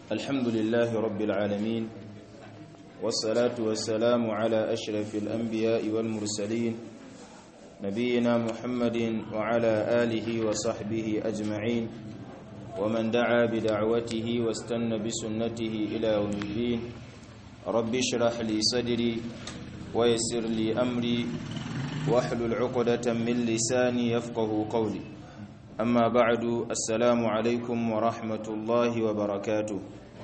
الحمد لله رب العالمين والصلاة والسلام على أشرف الأنبياء والمرسلين نبينا محمد وعلى آله وصحبه أجمعين ومن دعا بدعوته واستنى بسنته إلى يوم الدين رب اشرح لي صدري ويسر لي أمري واحلل عقدة من لساني يفقه قولي أما بعد السلام عليكم ورحمة الله وبركاته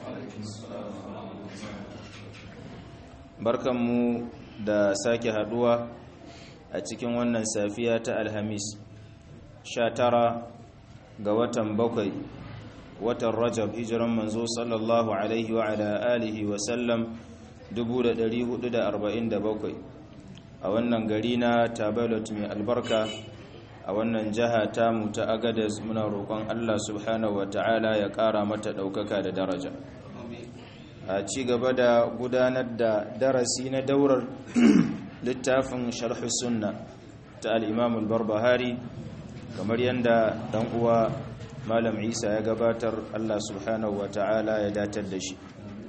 barkanmu da sake haduwa a cikin wannan safiya ta alhamis 19 ga watan bakwai watan rajab hijiran manzo sallallahu alaihi wa ala alihi wa sallam 1447 a wannan gari na tabalot mai albarka a wannan jiha tamu ta agadas muna roƙon allah subhanahu wa ta'ala ya ƙara mata ɗaukaka da daraja a ci gaba da gudanar da darasi na daurar littafin sharh sunna ta al-imam al-barbahari kamar yadda dan uwa malam isa ya gabatar allah subhanahu wa ta'ala ya datar da shi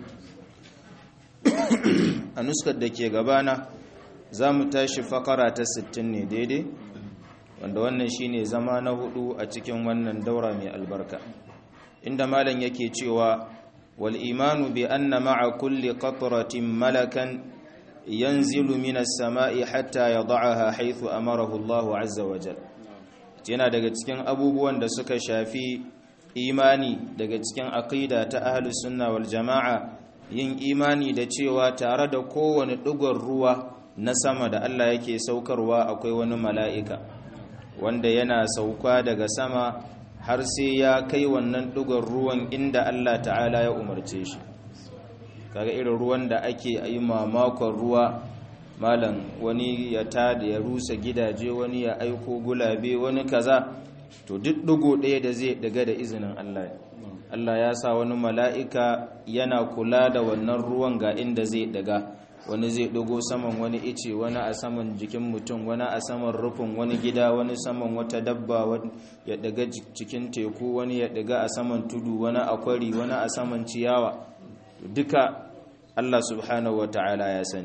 a nuskar da ke gabana za mu tashi fakara ta 60 ne daidai wanda wannan shine zama na hudu a cikin wannan daura mai albarka inda malam yake cewa wal imanu bi anna ma'a kulli qatratin malakan yanzilu minas sama'i hatta yad'aha haythu amarahu Allah azza wa jalla yana daga cikin abubuwan da suka shafi imani daga cikin aqida ta ahlus sunna wal jama'a yin imani da cewa tare da kowane ɗigon ruwa na sama da Allah yake saukarwa akwai wani mala'ika wanda yana sauka daga sama har sai ya kai wannan ɗigon ruwan inda Allah ta'ala ya umarce shi kaga irin ruwan da ake yi mamakon ruwa malam wani ya tada ya rusa gidaje wani ya aiko gulabe wani kaza to duk ɗigo ɗaya da zai daga da izinin Allah Allah ya sa wani mala'ika yana kula da wannan ruwan ga inda zai daga wani zai ɗago saman wani ice wani a saman jikin mutum wani a saman rufin wani gida wani saman wata dabba ya daga cikin teku wani ya daga a saman tudu wani a kwari wani a saman ciyawa duka Allah subhanahu wa ta'ala ya sani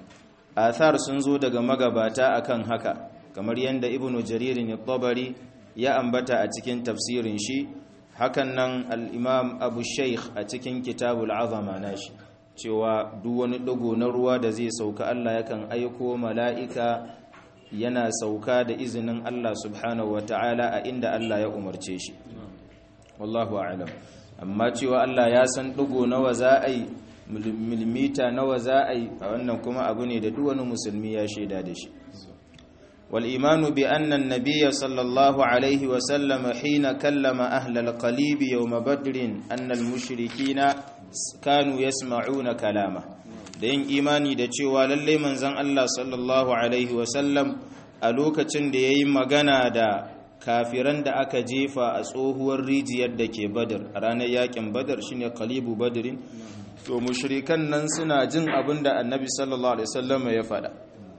athar sun zo daga magabata akan haka kamar yadda ibnu jaririn tabari ya ambata a cikin tafsirin shi hakan nan al'imam abu sheikh a cikin kitabul azama nashi cewa duk wani ɗigo na ruwa da zai sauka Allah yakan aiko mala'ika yana sauka da izinin Allah subhanahu wa ta'ala a inda Allah ya umarce shi wallahu alam amma cewa Allah ya san ɗigo nawa za a yi milimita nawa za a yi a wannan kuma abu ne da duk wani musulmi ya shaida da shi والإيمان بأن النبي صلى الله عليه وسلم حين كلم أهل القليب يوم بدر أن المشركين كانوا يسمعون كلامه da yin imani da cewa lallai manzon Allah sallallahu alaihi wasallam a lokacin da ya yi magana da kafiran da aka jefa a tsohuwar rijiyar da ke badar a ranar yakin badar shine kalibu badarin to mushrikan nan suna jin abin da annabi sallallahu alaihi wasallam ya faɗa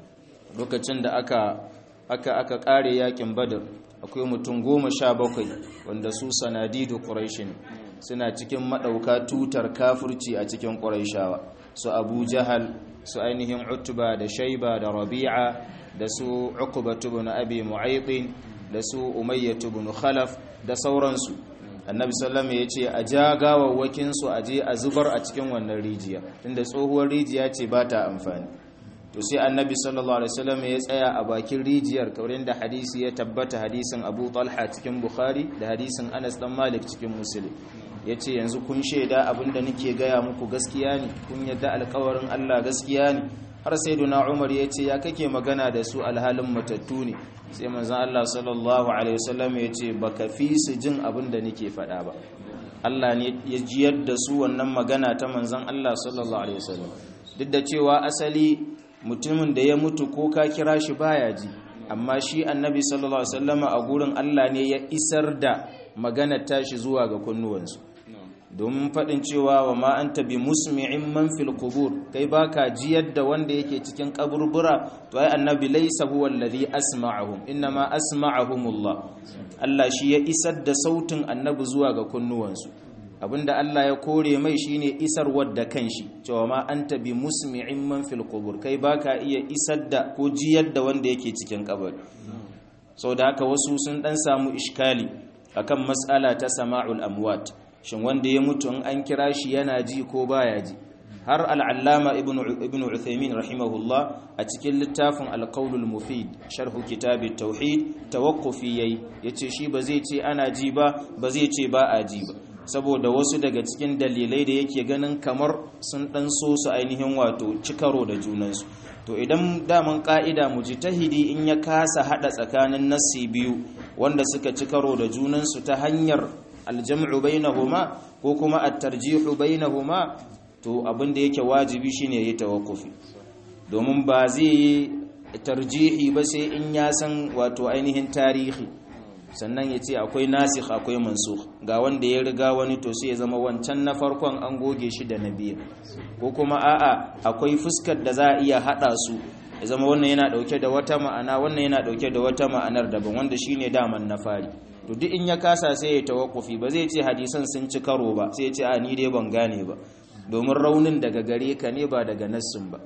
lokacin da aka aka aka kare yakin badar akwai mutum goma sha bakwai wanda su sanadidu ƙuraishin suna cikin maɗauka tutar kafurci a cikin ƙuraishawa su abu jahal su ainihin utuba da shaiba da rabi'a da su uqbatu ibn abi mu'aytin da su umayyatu ibn khalaf da sauransu annabi sallama ya ce a ja gawawwakin su a je a zubar a cikin wannan rijiya tunda tsohuwar rijiya ce ba ta amfani to sai annabi sallallahu alaihi wasallam ya tsaya a bakin rijiyar kamar yadda hadisi ya tabbata hadisin Abu Talha cikin Bukhari da hadisin Anas dan Malik cikin Muslim yace yanzu kun shaida abinda nake gaya muku gaskiya ne kun yadda alƙawarin Allah gaskiya ne har sayyiduna Umar yace ya kake magana da su alhalin matattu ne sai manzon Allah sallallahu alaihi wasallam yace baka fi su jin abinda nake faɗa ba Allah ne ya jiyar da su wannan magana ta manzon Allah sallallahu alaihi wasallam duk da cewa asali mutumin da ya mutu ko ka kira shi baya ji amma shi annabi sallallahu alaihi wasallama a gurin Allah ne ya isar da magana tashi zuwa ga kunnuwansu domin faɗin cewa wa ma anta bi musmi'in man fil qubur kai baka jiyar da wanda yake cikin kaburbura to ai annabi laysa huwa alladhi asma'ahum inma asma'ahumullah Allah shi ya isar da sautin annabi zuwa ga kunnuwansu abinda Allah ya kore mai shine isarwar da kanshi cewa ma anta bi musmi'in man fil qubur kai baka iya isar da ko jiyar da wanda yake cikin kabari sau da haka wasu sun dan samu iskali akan mas'ala ta sama'ul amwat shin wanda ya mutu in an kira shi yana ji ko baya ji har al'allama ibn uthaymin rahimahullah a cikin littafin alqaulul mufid sharhu kitabit tauhid tawaqqufi yayi yace shi ba zai ce ana ji ba ba zai ce ba a ji ba saboda wasu daga cikin dalilai da yake ganin kamar sun dan so su ainihin wato cikaro da junansu to idan daman ka'ida mujtahidi in ya kasa hada tsakanin nassi biyu wanda suka ci karo da junansu ta hanyar aljam'u bainahuma ko kuma at-tarjihu bainahuma to abin da yake wajibi shine yayi tawakkufi domin ba zai yi tarjihi ba sai in ya san wato ainihin tarihi sannan ya ce akwai nasikh akwai mansukh ga wanda ya riga wani to sai ya zama wancan na farkon an goge shi da na biyu ko kuma a'a akwai fuskar da za a iya hada su ya zama wannan yana dauke da wata ma'ana wannan yana dauke da wata ma'anar daban wanda shine daman na fari to duk in ya kasa sai ya tawakkufi ba zai ce hadisan sun ci karo ba sai ya ce a ni dai ban gane ba domin raunin daga gare ka ne ba daga nassin ba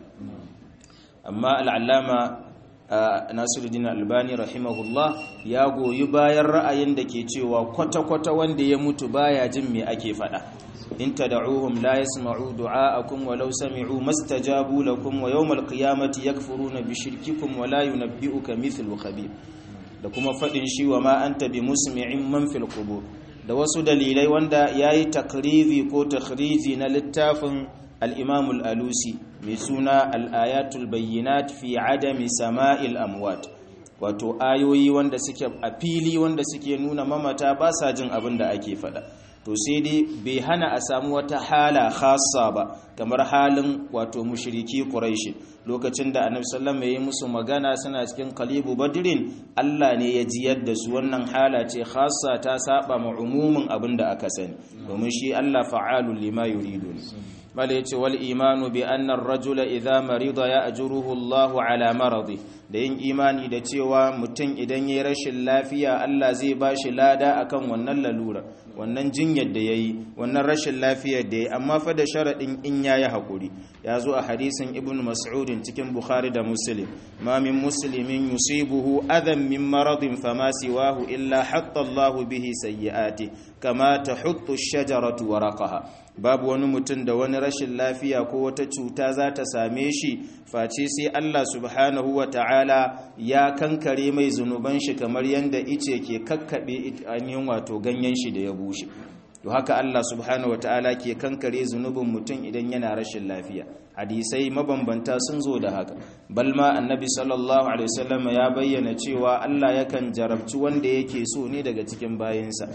amma al'allama nasiruddin albani rahimahullah ya goyi bayan ra'ayin da ke cewa kwata-kwata wanda ya mutu baya jin me ake faɗa in tad'uhum la yasma'u du'a'akum walau sami'u mastajabu lakum wa yawmal qiyamati yakfuruna bi shirkikum wa la yunabbi'uka mithlu khabir da kuma faɗin shi wa ma anta bi musmi'in man fil qubur da wasu dalilai wanda yayi takrizi ko takhriji na littafin al-imam al-alusi mai suna al-ayatul bayyinat fi adami sama'il amwat wato ayoyi wanda suke a fili wanda suke nuna mamata ba sa jin abin da ake faɗa to sai dai bai hana a samu wata hala khassa ba kamar halin wato mushriki quraishi lokacin da annabi sallallahu alaihi wasallam musu magana suna cikin qalibu badrin Allah ne ya jiyar da su wannan hala ce khassa ta saba ma umumin abinda aka sani domin shi Allah fa'alul lima yuridu bala yace wal imanu bi anna ar-rajula idha marida ya'juruhu Allahu ala maradi da yin imani da cewa mutum idan yayi rashin lafiya Allah zai bashi lada akan wannan lalura wannan jinyar da yayi wannan rashin lafiyar da yayi amma fa da sharadin in yayi hakuri ya zo a hadisin ibn mas'ud cikin bukhari da muslim ma min muslimin yusibuhu adam min maradin fama siwahu illa hatta Allahu bihi sayyi'ati kama tahuttu ash-shajaratu waraqaha babu wani mutum da wani rashin lafiya ko wata cuta za ta same shi face sai Allah subhanahu wa ta'ala ya kankare mai zunuban shi kamar yadda ice ke kakkaɓe ainihin wato ganyen shi da ya bushe to haka Allah subhanahu wa ta'ala ke kankare zunubin mutum idan yana rashin lafiya hadisai mabambanta sun zo da haka balma annabi sallallahu alaihi wasallam ya bayyana cewa Allah yakan jarabci wanda yake so ne daga cikin bayinsa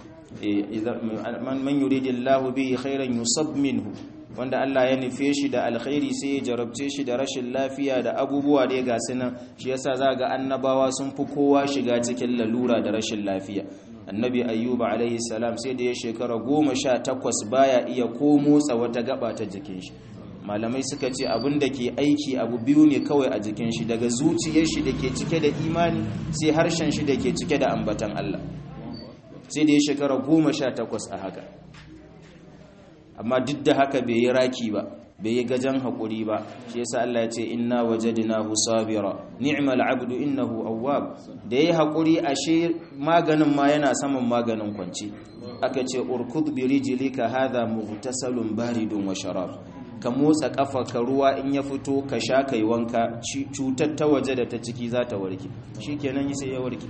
man yuridillahu bihi khairan yusab minhu wanda Allah ya nufe shi da alkhairi sai ya jarabce shi da rashin lafiya da abubuwa da ya gasu nan shi yasa za ga annabawa sun fi kowa shiga cikin lalura da rashin lafiya annabi ayyuba alaihi salam sai da ya shekara goma sha takwas baya iya ko motsa wata gaba ta jikin shi malamai suka ce abin da ke aiki abu biyu ne kawai a jikin shi daga zuciyar shi da ke cike da imani sai harshen shi da ke cike da ambatan Allah sai da ya shekara goma sha takwas a haka amma duk da haka bai yi raki ba bai yi gajen haƙuri ba shi yasa Allah ya ce inna wajadnahu sabira ni'mal abdu innahu awwab da yayi haƙuri ashe maganin ma yana saman maganin kwanci aka ce urkud bi rijlika hadha mughtasalun baridun wa sharab ka motsa kafa ka ruwa in ya fito ka sha kai wanka cutar ta waje da ta ciki za ta warke shikenan sai ya warke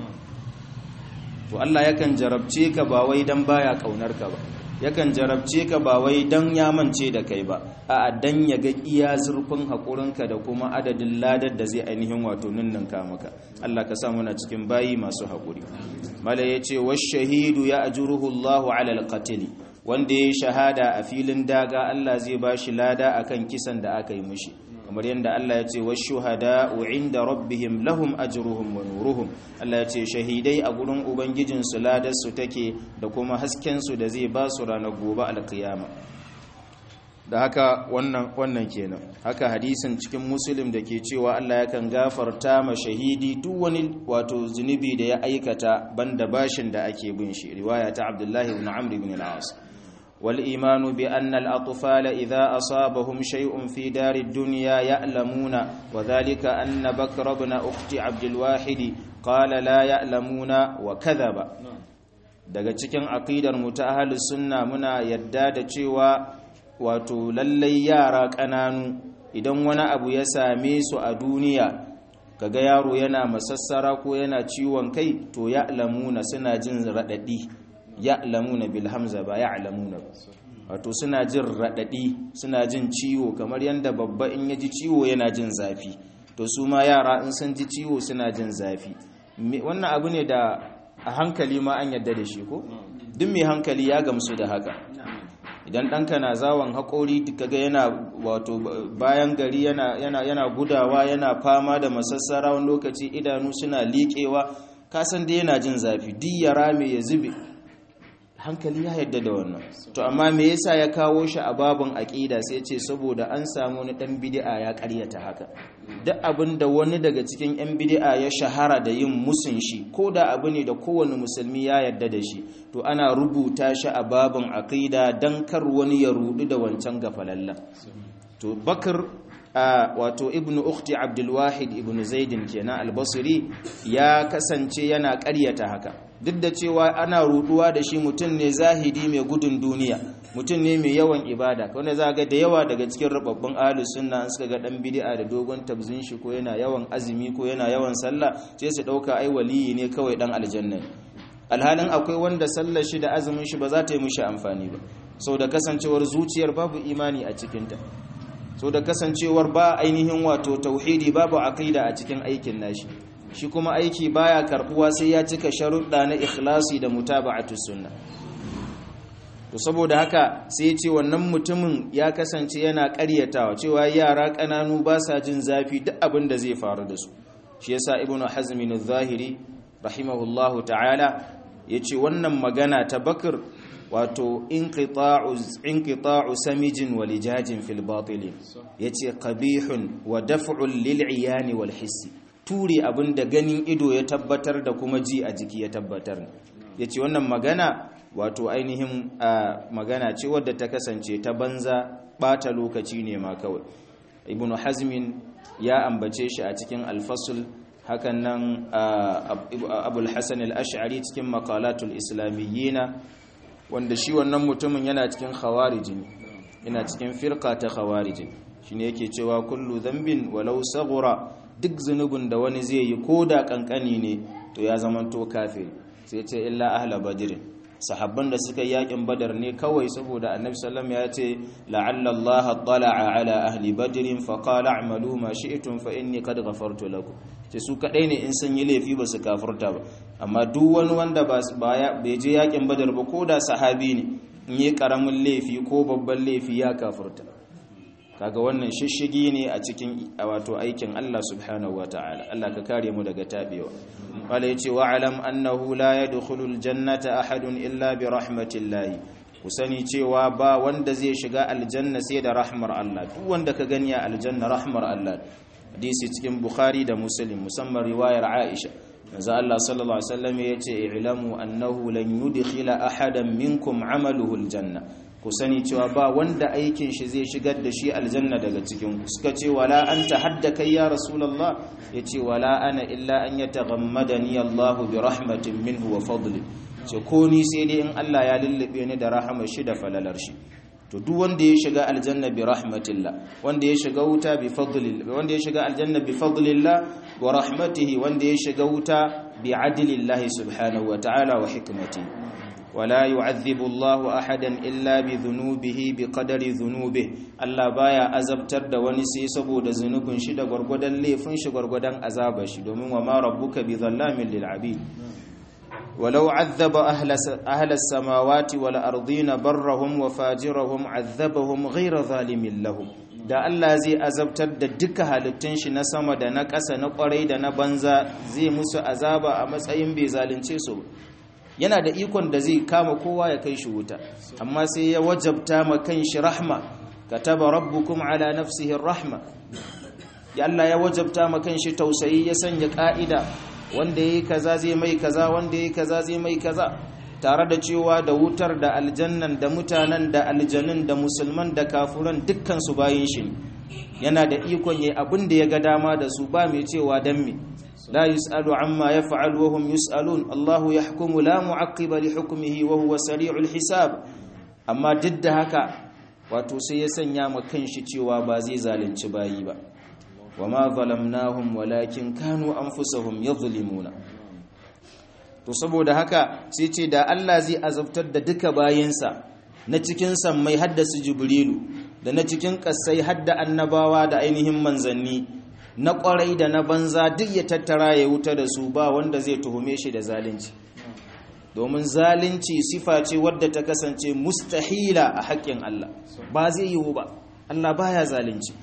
to Allah yakan jarabce ka ba wai dan baya kaunar ka ba yakan jarabce ka ba wai dan ya mance da kai ba a dan ya ga iya zurfin haƙurinka da kuma adadin ladar da zai ainihin wato ninninka maka Allah ka sa muna cikin bayi masu haƙuri mala ya ce wa shahidu ya ajuruhu Allahu ala alqatili wanda ya shahada a filin daga Allah zai ba shi lada akan kisan da aka yi mishi kamar yadda Allah ya ce wa shuhada inda rabbihim lahum ajruhum wa nuruhum Allah ya ce shahidai a gurin ubangijin su ladar su take da kuma hasken su da zai ba su ranar gobe alkiyama da haka wannan wannan kenan haka hadisin cikin muslim da ke cewa Allah yakan gafarta ma shahidi duk wani wato zunubi da ya aikata banda bashin da ake bin shi riwaya ta Abdullahi ibn Amr ibn al-As والإيمان بأن الأطفال إذا أصابهم شيء في دار الدنيا يألمون وذلك أن بكر بن أخت عبد الواحد قال لا يألمون وكذب daga cikin aqidar mu ta ahlus sunna muna yadda da cewa wato lallai yara ƙananu idan wani abu ya same su a duniya kaga yaro yana masassara ko yana ciwon kai to ya'lamuna suna jin radadi ya'lamuna bil hamza ba ya'lamuna wato suna jin radadi suna jin ciwo kamar yanda babba in ya ji ciwo yana jin zafi to su ma yara in sun ji ciwo suna jin zafi wannan abu ne da a hankali ma an yadda da shi ko duk mai hankali ya gamsu da haka idan ɗanka na zawon haƙori kaga yana wato bayan gari yana, yana, yana gudawa yana fama da masassara wani lokaci idanu suna liƙewa kasan da yana jin zafi duk ya rame ya zube hankali ya yadda da wannan to amma me yasa ya kawo shi a babin aƙida sai ce saboda an samu wani ɗan bid'a ya ƙaryata haka duk abin da wani daga cikin 'yan bid'a ya shahara da yin musun shi ko da abu ne da kowane musulmi ya yadda da shi to ana rubuta shi a babin aƙida don kar wani ya rudu da wancan gafalalla to bakar wato ibnu ukhti abdulwahid ibnu zaidin kenan albasiri ya kasance yana ƙaryata haka duk da cewa ana ruduwa da shi mutum ne zahidi mai gudun duniya mutum ne mai yawan ibada wanda za ga da yawa daga cikin rababbin ahlus sunna suka ga dan bid'a da dogon tabzin shi ko yana yawan azumi ko yana yawan sallah sai su dauka ai waliyi ne kawai dan aljanna alhalin akwai wanda sallar shi da azumin shi ba za ta yi mishi amfani ba sau da kasancewar zuciyar babu imani a cikinta sau da kasancewar ba ainihin wato tauhidi babu aqida a cikin aikin nashi shi kuma aiki baya karbuwa sai ya cika sharuɗa na ikhlasi da mutaba'atus sunna to saboda haka sai ya ce wannan mutumin ya kasance yana ƙaryatawa cewa yara ƙananu ba sa jin zafi duk abin da zai faru da su shi yasa ibnu hazmin az-zahiri rahimahullahu ta'ala yace wannan magana ta bakr wato inqita'u inqita'u samijin wa lijajin fil batil yace qabihun wa daf'un lil 'iyani wal hissi ture abin da ganin ido ya tabbatar da kuma ji a jiki ya tabbatar ya ce wannan magana wato ainihin magana ce wadda ta kasance ta banza bata lokaci ne ma kawai ibn hazmin ya ambace shi a cikin alfasul hakan nan abul hasan al-ash'ari cikin makalatul islamiyyina wanda shi wannan mutumin yana cikin khawarijin yana cikin firqa ta khawarijin shine yake cewa kullu dhanbin walau saghura duk zunubin da wani zai yi ko da kankani ne to ya zamanto kafiri sai ce illa ahla badrin sahabban da suka yakin badar ne kawai saboda annabi sallam ya ce la'alla Allah tala'a ala ahli badrin fa qala a'malu ma shi'tum fa inni qad ghafartu lakum ce su kadai ne in sun yi laifi ba su kafirta ba amma duk wani wanda ba bai je yakin badar ba ko da sahabi ne in yi karamin laifi ko babban laifi ya kafirta kaga wannan shishigi ne a cikin wato aikin Allah subhanahu wataala Allah ka kare mu daga tabewa wala yace wa alam annahu la yadkhulu aljannata ahadun illa bi rahmatillah ku sani cewa ba wanda zai shiga aljanna sai da rahmar Allah duk wanda ka gani a aljanna rahmar Allah hadisi cikin bukhari da muslim musamman riwayar aisha manzo Allah sallallahu alaihi wasallam yace i'lamu annahu lan yudkhila ahadan minkum amaluhu aljanna ku sani cewa ba wanda aikin shi zai shigar da shi aljanna daga cikin ku suka ce wala anta hadda kai ya rasulullah yace wala ana illa an yataghammadani Allah bi rahmatin minhu wa fadli ce ko ni sai dai in Allah ya lullube ni da rahamar shi da falalar shi to duk wanda ya shiga aljanna bi rahmatillah wanda ya shiga wuta bi fadlillah wanda ya shiga aljanna bi fadlillah wa rahmatihi wanda ya shiga wuta bi adlillahi subhanahu wa ta'ala wa hikmatihi ولا يعذب الله احدا الا بذنوبه بقدر ذنوبه Allah baya azabtar da wani sai saboda zunubin shi da gurgudan laifin shi gurgudan azabar shi domin wa ma rabbuka bi zallamin lil abid walau azaba ahla ahla samawati wal ardina barrahum wa fajirahum azabahum ghayra zalimin lahum da Allah zai azabtar da duka halittun shi na sama da na ƙasa na ƙwarai da na banza zai musu azaba a matsayin bai zalunce su yana da ikon da zai kama kowa ya kai shi wuta amma sai ya wajabta ma kanshi rahma kataba rabbukum ala nafsihi rahma ya Allah ya wajabta ma kanshi tausayi ya sanya ka'ida wanda yayi kaza zai mai kaza wanda yayi kaza zai mai kaza tare da cewa da wutar da aljannan da mutanen da aljanun da musulman da kafuran dukkan su bayin shi yana da ikon yayi abin da ya ga dama da su ba mai cewa dan me la yusalu amma yaf'al wa hum yusalun Allahu yahkumu la mu'aqqiba li hukmihi wa huwa sari'ul hisab amma duk da haka wato sai ya sanya ma kanshi cewa ba zai zalunci bayi ba wama zalamnahum walakin kanu anfusahum yadhlimuna to saboda haka sai ce da Allah zai azabtar da duka bayinsa na cikin sammai haddasa jibrilu da na cikin kasai hadda annabawa da ainihin manzanni na kwarai da na banza duk ya tattara ya wuta da su ba wanda zai tuhume shi da zalunci domin zalunci sifa ce wadda ta kasance mustahila a haƙƙin Allah ba zai yiwu ba Allah baya zalunci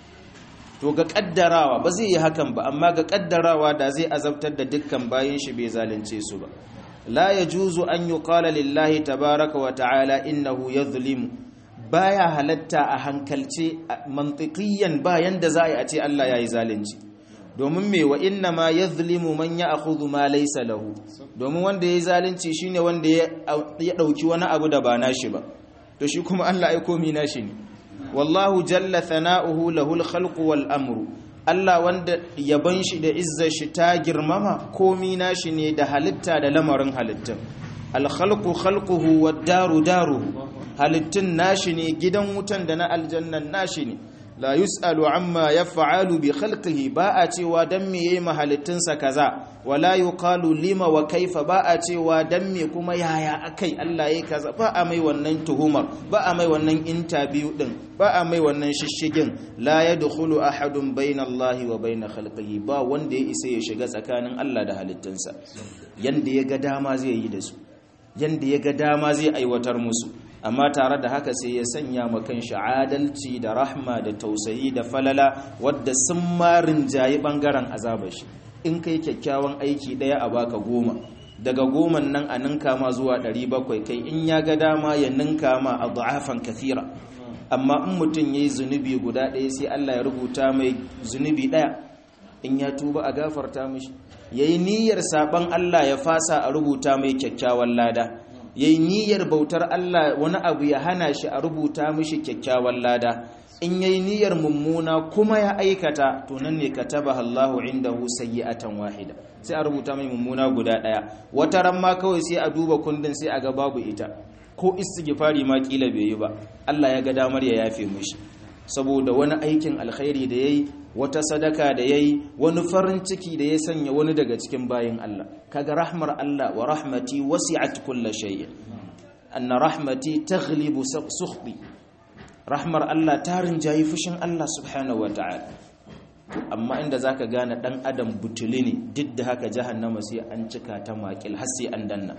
to ga kaddarawa ba zai yi hakan ba amma ga kaddarawa da zai azabtar da dukkan bayin shi bai zalunce su ba la yajuzu an yuqala lillahi tabaraka wa ta'ala innahu yadhlimu baya halatta a hankalce mantiqiyan bayan da za a ce Allah yayi zalunci domin me wa inna ma yadhlimu man ya'khudhu ma laysa lahu domin wanda yayi zalunci shine wanda ya dauki wani abu da ba nashi ba to shi kuma Allah ai komi nashi ne wallahu jalla thana'uhu lahul khalqu wal amru Allah wanda yaban shi da izzar shi ta girmama komi nashi ne da halitta da lamarin halittun al khalqu khalquhu wad daru daruhu halittun nashi ne gidan wutan da na aljannan nashi ne la yus'alu amma yaf'alu bi khalqihi ba a cewa dan me yayi mahalittunsa kaza wala yuqalu lima wa kaifa ba a cewa dan me kuma yaya akai Allah yayi kaza ba a mai wannan tuhumar ba a mai wannan interview din ba a mai wannan shishigin la yadkhulu ahadun bayna Allah wa bayna khalqihi ba wanda ya isa ya shiga tsakanin Allah da halittunsa yanda ya ga dama zai yi da su yanda ya ga dama zai aiwatar musu amma tare da haka sai ya sanya makan shi adalci da rahma da tausayi da falala wadda sun marin jayi bangaren azabar shi in kai kyakkyawan aiki daya a baka goma daga goman nan a ninka ma zuwa 700 kai in ya ga dama ya ninka ma a du'afan kathira amma in mutum yayi zunubi guda ɗaya sai Allah ya rubuta mai zunubi ɗaya in ya tuba a gafarta mishi yayi niyyar saban Allah ya fasa a rubuta mai kyakkyawan lada ya yi niyyar bautar Allah wani abu ya hana shi a rubuta mishi kyakkyawan lada in ya yi niyyar mummuna kuma ya aikata to nan ne kataba Allahu indahu sayyi'atan wahida sai a rubuta mai mummuna guda daya wata ran ma kawai sai a duba kundin sai a ga babu ita ko istighfari ma kila bai yi ba Allah ya ga damar ya yafe mishi saboda wani aikin alkhairi da yayi wata sadaka da yayi wani farin ciki da ya sanya wani daga cikin bayin Allah kaga rahmar Allah wa rahmati wasi'at kulli shay'in anna rahmati taghlibu sukhti rahmar Allah ta rinjayi fushin Allah subhanahu ta'ala. amma inda zaka gane dan adam butuli ne duk da haka jahannama sai an cika ta makil har sai an danna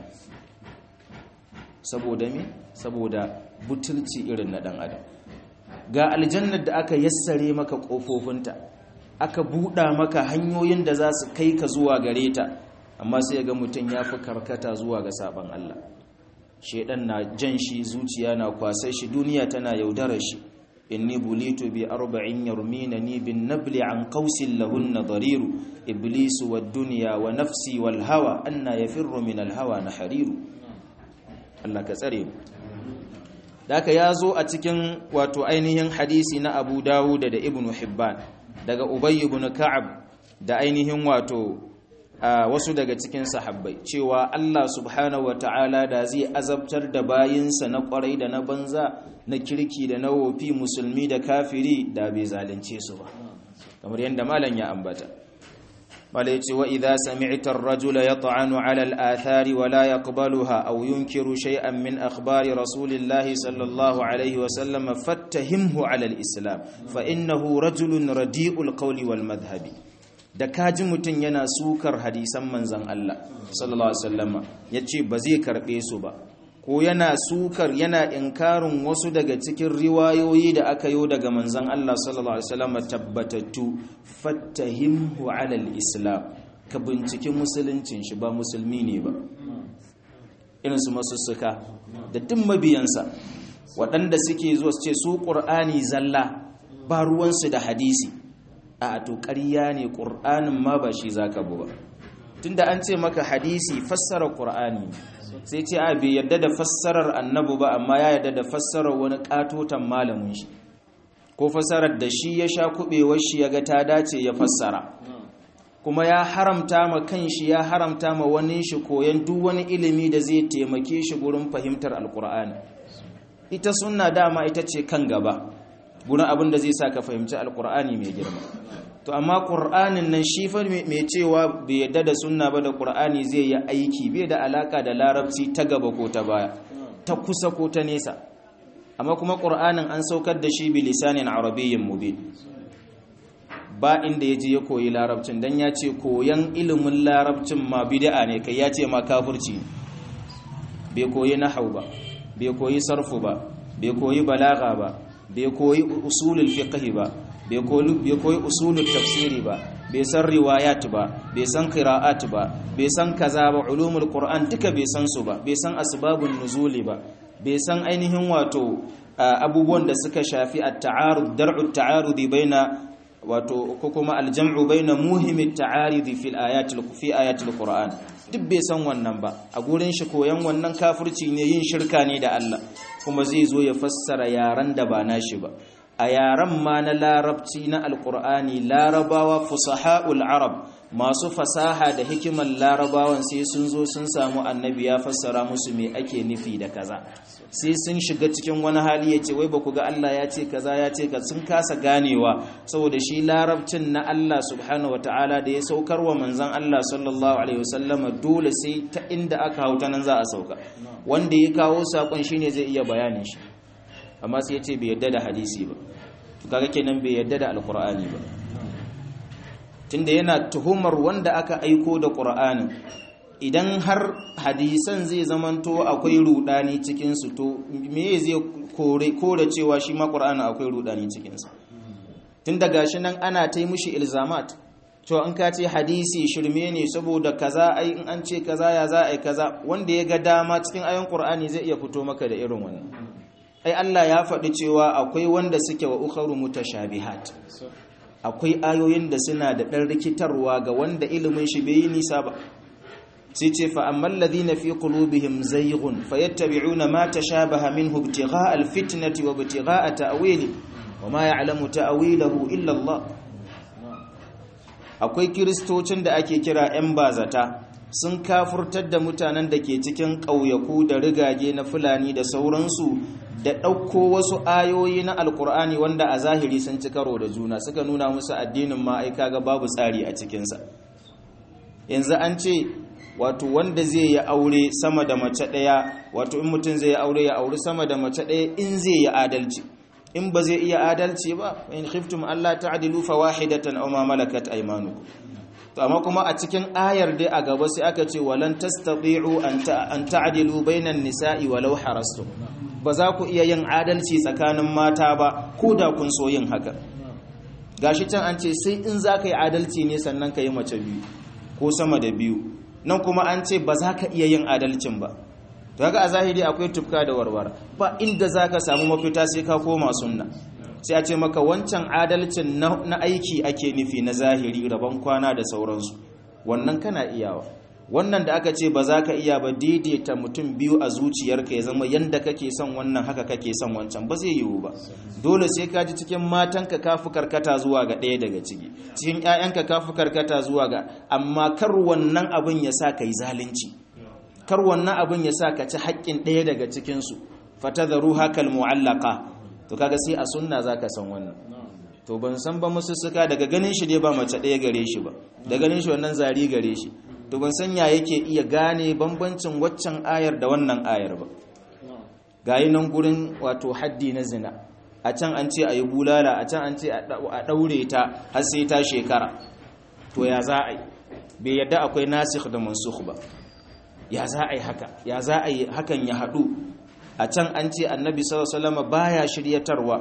saboda me saboda butulci irin na dan adam ga aljannar da aka yassare maka kofofinta aka buɗa maka hanyoyin da za su kai ka zuwa gare ta amma sai ga mutum ya fi karkata zuwa ga sabon Allah shedan na jan shi zuciya na kwasar shi duniya tana yaudarar shi inni bulitu bi arba'in yarminani bin nabli an qausin lahunna dariru iblisu wad dunya wa nafsi wal hawa anna yafirru min al hawa nahariru Allah ka tsare mu Daka ya zo a cikin wato ainihin hadisi na Abu Dawud da Ibn Hibban daga Ubay ibn Ka'ab da ainihin wato wasu daga cikin sahabbai cewa Allah subhanahu wata'ala da zai azabtar da bayinsa na kwarai da na banza na kirki da na wofi musulmi da kafiri da bai zalunce su ba kamar yadda malam ya ambata mala yace wa idza sami'ta ar-rajula yat'anu 'ala al-athari wa la yaqbaluha aw yunkiru shay'an min akhbari rasulillahi sallallahu alayhi wa sallam fattahimhu 'ala al-islam fa innahu rajulun radi'ul qawli wal madhhabi da kaji mutun yana sukar hadisan manzon Allah sallallahu alaihi wasallama yace ba zai karbe su ba ko yana sukar yana inkarin wasu daga cikin riwayoyi da aka yi daga manzan Allah sallallahu Alaihi wasallam tabbatattu fattahimhu alal islam ka binciki musuluncin shi ba musulmi ne ba irinsu masussuka da duk mabiyansa waɗanda suke zuwa su ce su ƙur'ani zalla ba ruwansu da hadisi a to ƙarya ne ƙur'anin ma ba shi za ka bu ba tunda an ce maka hadisi fassara ƙur'ani sai ce a bai yadda da fassarar annabu ba amma ya yadda da fassarar wani katotan malamin shi ko fassarar da shi ya sha kubewar shi ya ga ta dace ya fassara kuma ya haramta ma kanshi ya haramta ma wani shi koyan duk wani ilimi da zai taimake shi gurin fahimtar alkur'ani ita sunna dama ita ce kan gaba gurin abin da zai sa ka fahimci alkur'ani mai girma to amma qur'anin nan shi fa mai cewa bai yadda da sunna ba da qur'ani zai yi aiki bai da alaka da larabci ta gaba ko ta baya ta kusa ko ta nesa amma kuma qur'anin an saukar da shi bi lisanin arabiyyin mubin ba inda ya je ya koyi larabcin dan ya ce koyan ilimin larabcin ma bid'a ne kai ya ce ma kafirci bai koyi nahau ba bai koyi sarfu ba bai koyi balaga ba bai koyi usulul fiqh ba bai koyi usulul tafsiri ba bai san riwayat ba bai san qira'at ba bai san kaza ba ulumul qur'an duka bai san su ba bai san asbabun nuzuli ba bai san ainihin wato abubuwan da suka shafi at-ta'arud dar'u at-ta'arud baina wato ko kuma al-jam'u baina muhimmi at-ta'arid fi al-ayatil fi ayatil qur'an duk bai san wannan ba a gurin shi koyan wannan kafirci ne yin shirka ne da Allah kuma zai zo ya fassara yaran da ba nashi ba a yaran ma na larabci na alkur'ani larabawa fusaha'ul arab masu fasaha da hikimar larabawan sai sun zo sun samu annabi ya fassara musu me ake nufi da kaza sai sun shiga cikin wani hali ya ce wai ba ku ga Allah ya ce kaza ya ce ka sun kasa ganewa saboda shi larabcin na Allah subhanahu ta'ala da ya saukar wa manzon Allah sallallahu alaihi wasallama dole sai ta inda aka hauta nan za a sauka wanda ya kawo sakon shine zai iya bayanin shi amma sai ya ce bai yadda da hadisi ba to kaga kenan bai yadda da alqur'ani ba tunda yana tuhumar wanda aka aiko da qur'anin idan har hadisan zai zamanto akwai rudani cikin su to me zai kore kore cewa shi ma qur'ani akwai rudani cikin sa tun daga shi nan ana ta yi mushi ilzamat to an ka ce hadisi shirme ne saboda kaza ai in an ce kaza ya za ai kaza wanda ya ga dama cikin ayon qur'ani zai iya fito maka da irin wannan ai Allah ya faɗi cewa akwai wanda suke wa ukharu mutashabihat akwai ayoyin da suna da ɗan rikitarwa ga wanda ilimin shi bai yi nisa ba sai ce fa amman ladhina fi qulubihim zayghun fayattabi'una ma tashabaha minhu ibtigha'a alfitnati wa ibtigha'a ta'wili wa ma ya'lamu ta'wilahu illa Allah akwai kiristocin da ake kira 'yan bazata sun kafurtar da mutanen da ke cikin ƙauyaku da rigage na fulani da sauransu da ɗauko wasu ayoyi na alkur'ani wanda a zahiri sun ci karo da juna suka nuna musu addinin ma'aika ga babu tsari a cikinsa yanzu an ce wato wanda zai yi aure sama da mace ɗaya wato in mutum zai yi aure ya auri sama da mace ɗaya in zai yi adalci in ba zai iya adalci ba in khiftum Allah ta'dilu fawahidatan aw ma malakat aymanukum to amma kuma a cikin ayar dai a gaba sai aka ce walan tastati'u an ta'dilu bainan nisa'i walau harastum ba za ku iya yin adalci tsakanin mata ba ko da kun so yin haka gashi can an ce sai in za ka yi adalci ne sannan ka yi mace biyu ko sama da biyu nan kuma an ce ba za ka iya yin adalcin ba to haka a zahiri akwai tufka da warware ba inda za ka samu mafita sai ka koma sunna sai a ce maka wancan adalcin na aiki ake nufi na zahiri rabon kwana da sauransu wannan kana iyawa wannan da aka ce ba za ka iya ba daidaita mutum biyu a zuciyarka ya zama yadda kake son wannan haka kake son wancan ba zai yiwu ba dole sai ka ji cikin matanka ka fi karkata zuwa ga ɗaya daga ciki cikin 'ya'yanka ka fi karkata zuwa ga amma kar wannan abin ya sa ka yi zalunci kar wannan abin ya sa ka ci haƙƙin ɗaya daga cikinsu fatadharu hakal mu'allaka to kaga sai a sunna zaka san wannan to ban san ba musussuka daga ganin shi dai ba mace ɗaya gare shi ba da ganin shi wannan zari gare shi to ban san ya yake iya gane bambancin waccan ayar da wannan ayar ba gayi nan gurin wato haddi na zina a can an ce a yi bulala a can an ce a ɗaure ta har sai ta shekara to ya za a yi bai yadda akwai nasikh da mansukh ba ya za a yi haka ya za a yi hakan ya haɗu a can an ce annabi sallallahu alaihi wasallam baya shiryatarwa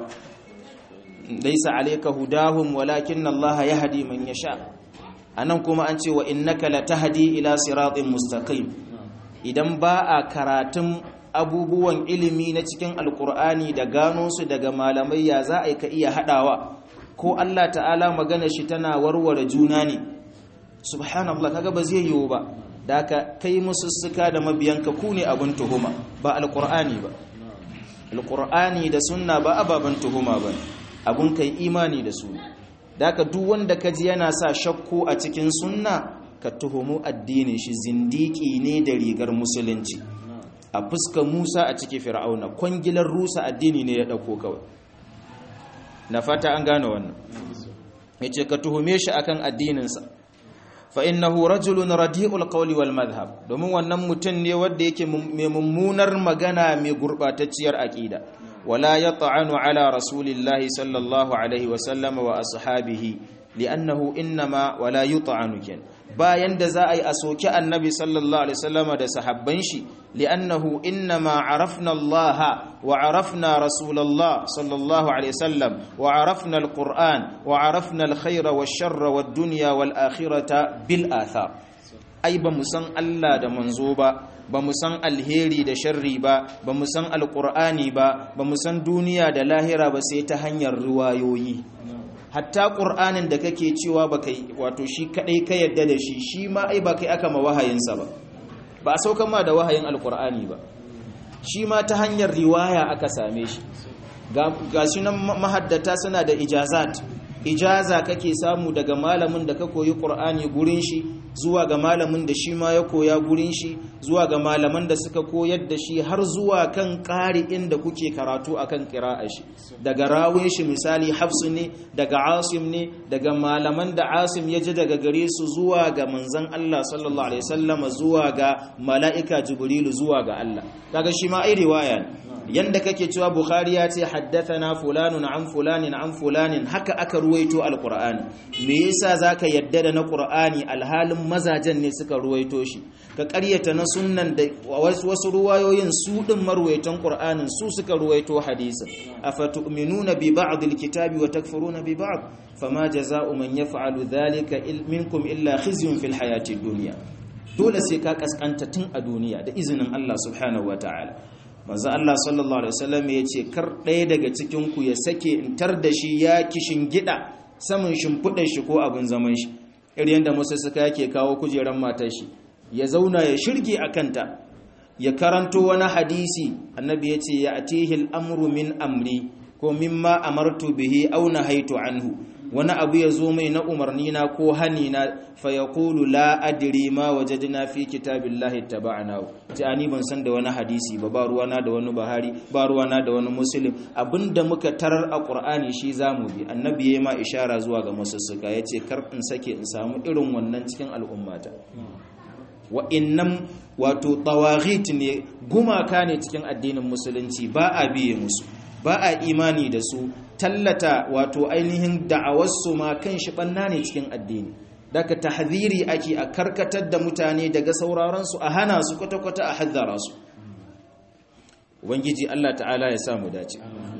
laysa alayka hudahum walakin Allah yahdi man yasha anan kuma an ce wa innaka latahdi ila siratin mustaqim idan ba a karatun abubuwan ilimi na cikin alkur'ani da gano su daga malamai ya za a yi ka iya hadawa ko Allah ta'ala magana shi tana warware juna ne subhanallah kaga ba zai yiwu ba da ka kai musussuka da mabiyanka ku ne abin tuhuma ba alqur'ani ba alqur'ani da sunna ba ababen tuhuma ba abun kai imani da su da ka duk wanda ka ji yana sa shakku a cikin sunna ka tuhumu addinin shi zindiki ne da rigar musulunci a fuskar Musa a cikin Fir'auna kwangilar rusa addini ne ya dauko kawai na fata an gane wannan yace ka tuhume shi akan addininsa fa innahu rajulun radi'ul qawli wal madhhab domin wannan mutum ne wanda yake mai mummunar magana mai gurbatacciyar aqida wala yat'anu ala rasulillahi sallallahu alaihi wa sallama wa ashabihi li'annahu innama wala yut'anu ken bayan da za a yi a soki annabi sallallahu alaihi wasallama da sahabban shi li'annahu innama arafna Allah wa arafna rasulullah sallallahu alaihi wasallam wa arafna alquran wa arafna alkhayra wash-sharra wad-dunya wal-akhirata bil athar ai ba mu san Allah da manzo ba ba mu san alheri da sharri ba ba mu san alqur'ani ba ba mu san duniya da lahira ba sai ta hanyar riwayoyi hatta ƙur'anin da kake cewa ba kai wato shi kaɗai ka yadda da shi shi ma ai ba kai aka ma wahayinsa ba ba a saukan ma da wahayin alƙur'ani ba shi ma ta hanyar riwaya aka same shi ga shi nan mahaddata suna da ijazat ijaza kake samu daga malamin da ka koyi ƙur'ani gurin shi zuwa ga malamin da shi ma ya koya gurin shi zuwa ga malaman da suka koyar da shi har zuwa kan ƙari inda kuke karatu akan ƙira'a shi daga rawun shi misali hafsu ne daga asim ne daga malaman da asim ya ji daga gare su zuwa ga manzan Allah sallallahu alaihi wasallama zuwa ga mala'ika jibrilu zuwa ga Allah kaga shi ma ai riwaya ne yanda kake cewa bukhari ya ce haddathana fulanun an fulanin an fulanin haka aka ruwaito alqur'ani me yasa zaka yadda da na qur'ani alhalin mazajen ne suka ruwaito shi ka ƙaryata na sunnan da wasu ruwayoyin su din marwaitan qur'anin su suka ruwaito hadisin afatu'minuna bi ba'd alkitabi wa takfuruna bi ba'd fama jazaa'u man yaf'alu dhalika minkum illa khizyun fil hayati dunya dole sai ka kaskanta tun a duniya da izinin Allah subhanahu wataala manzo Allah sallallahu alaihi wasallam ya ce kar ɗaya daga cikin ku ya sake in tar da shi ya kishin gida saman shimfiɗar shi ko abin zaman shi irin yadda musa suka yake kawo kujeran matar shi ya zauna ya shirge a kanta ya karanto wani hadisi annabi ya ce ya atihi al'amru min amri ko mimma amartu bihi aw nahaitu anhu wani abu ya zo mai na umarni na ko hani na fa yaqulu la adri ma wajadna fi kitabillahi taba'na ji ani ban san da wani hadisi ba ba ruwana da wani bahari ba ruwana da wani muslim abinda muka tarar a qur'ani shi zamu bi annabi yayi ma ishara zuwa ga masussuka yace kar in sake in samu irin wannan cikin al'ummata wa'innan wato tawaghit ne gumaka ne cikin addinin musulunci ba a biye musu ba a imani da su tallata wato ainihin da'awarsu ma kan shi banna ne cikin addini daga tahziri ake a karkatar da mutane daga sauraron su a hana su kwata-kwata a haddara su ubangiji Allah ta'ala ya samu dace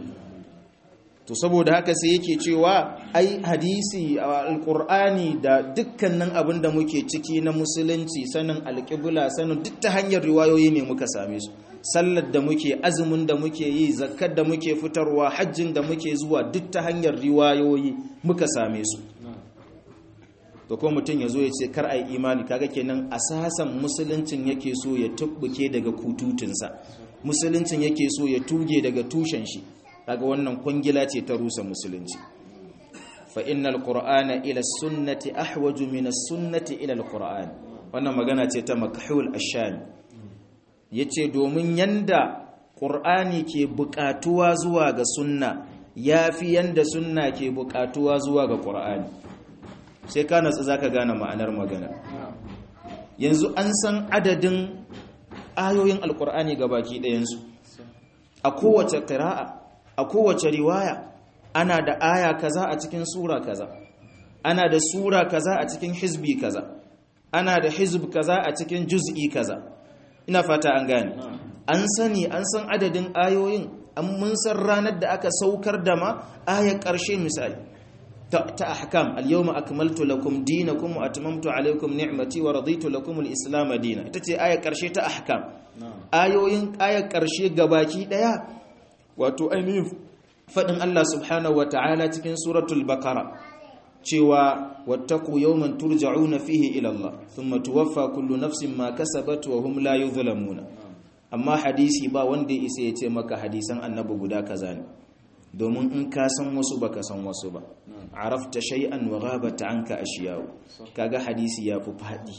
to saboda haka sai yake cewa ai hadisi alqur'ani da dukkanin abin da muke ciki na musulunci sanin alqibla sanin duk ta hanyar riwayoyi ne muka same su sallar da muke azumin da muke yi zakkar da muke fitarwa hajjin da muke zuwa duk ta hanyar riwayoyi muka same su to ko mutum ya zo ya ce kar ai imani kaga kenan asasan musuluncin yake so ya tubbuke daga kututunsa musuluncin yake so ya tuge daga tushen shi kaga wannan kwangila ce ta rusa musulunci fa innal qur'ana ila sunnati ahwaju min as-sunnati ila al-qur'an wannan magana ce ta makhul ash-shami yace domin yanda qur'ani ke buƙatuwa zuwa ga sunna yafi yanda sunna ke buƙatuwa zuwa ga qur'ani sai ka natsu zaka gane ma'anar magana yanzu an san adadin ayoyin alqur'ani gabaki ɗayansu a kowace qira'a a kowace riwaya ana da aya kaza a cikin sura kaza ana da sura kaza a cikin hizbi kaza ana da hizb kaza a cikin juz'i kaza ina fata an gane an sani an san adadin ayoyin an mun san ranar da aka saukar da ma ayar ƙarshe misali ta ahkam al-yawma akmaltu lakum dinakum wa atmamtu alaykum ni'mati wa raditu lakum al-islam dinan ita ce ayar ƙarshe ta ahkam ayoyin ayar ƙarshe gabaki daya wato ainihin faɗin Allah subhanahu wa ta'ala cikin suratul bakara cewa wattaqu yawman turja'una fihi ila Allah thumma tuwaffa kullu nafsin ma kasabat wa hum la yuzlamuna amma hadisi ba wanda isa ya ce maka hadisan annabi guda kaza ne domin in ka san wasu baka san wasu ba arafta shay'an wa ghabata anka ashiyahu kaga hadisi ya fi fadi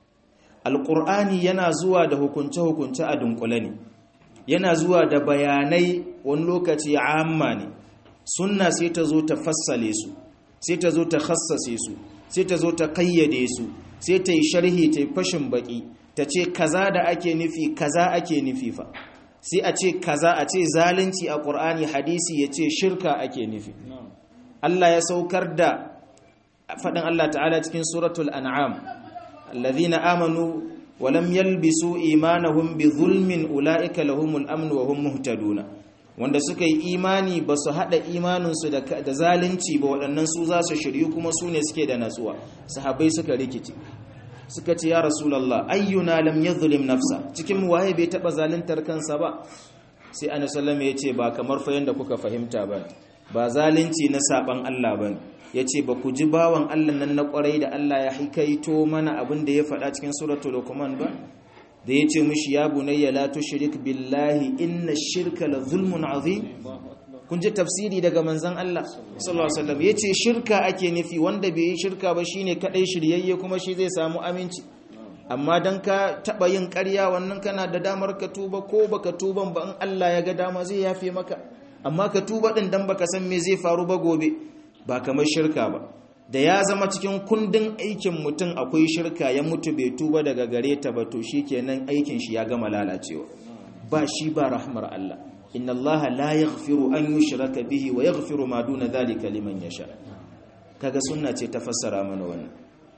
alqur'ani yana zuwa da hukunce hukunce a dunkule ne yana zuwa da bayanai wani lokaci amma ne sunna sai ta zo ta fassale su sai ta zo ta khassase su sai ta zo ta kayyade su sai ta yi sharhi ta yi fashin baki ta ce kaza da ake nufi kaza ake nufi fa sai a ce kaza a ce zalunci a ƙur'ani hadisi ya ce shirka ake nufi Allah ya saukar da faɗin Allah ta'ala cikin suratul an'am allazina amanu wa lam yalbisu imanahum bi zulmin ulaika lahumul amn wa hum muhtaduna wanda suka yi imani ba su haɗa imaninsu da zalunci ba waɗannan su za su shiryu kuma su ne suke da natsuwa sahabbai suka rikici suka ce ya rasulallah ayyuna lam yadhlim nafsa cikin waye bai taba zaluntar kansa ba sai annabi sallallahu ya ce ba kamar fa yanda kuka fahimta ba ba zalunci na saban Allah bane yace ba ku ji bawan Allah nan na kwarai da Allah ya hikaito mana abin da ya faɗa cikin suratul luqman ba da yace mishi ya bunayya la tushrik billahi inna shirka la zulmun azim kun ji tafsiri daga manzon Allah sallallahu alaihi wasallam yace shirka ake nufi wanda bai yi shirka ba shine kadai shiryayye kuma shi zai samu aminci amma dan ka taba yin ƙarya wannan kana da damar ka tuba ko baka tuban ba in Allah ya ga dama zai yafe maka amma ka tuba din dan baka san me zai faru ba gobe ba kamar shirka ba da ya zama cikin kundin aikin mutum akwai shirka ya mutu bai tuba daga gare ta ba to shikenan aikin shi ya gama lalacewa ba shi ba rahmar Allah inna allaha la yaghfiru an yushraka bihi wa yaghfiru ma duna dhalika liman yasha kaga sunna ce ta fassara mana wannan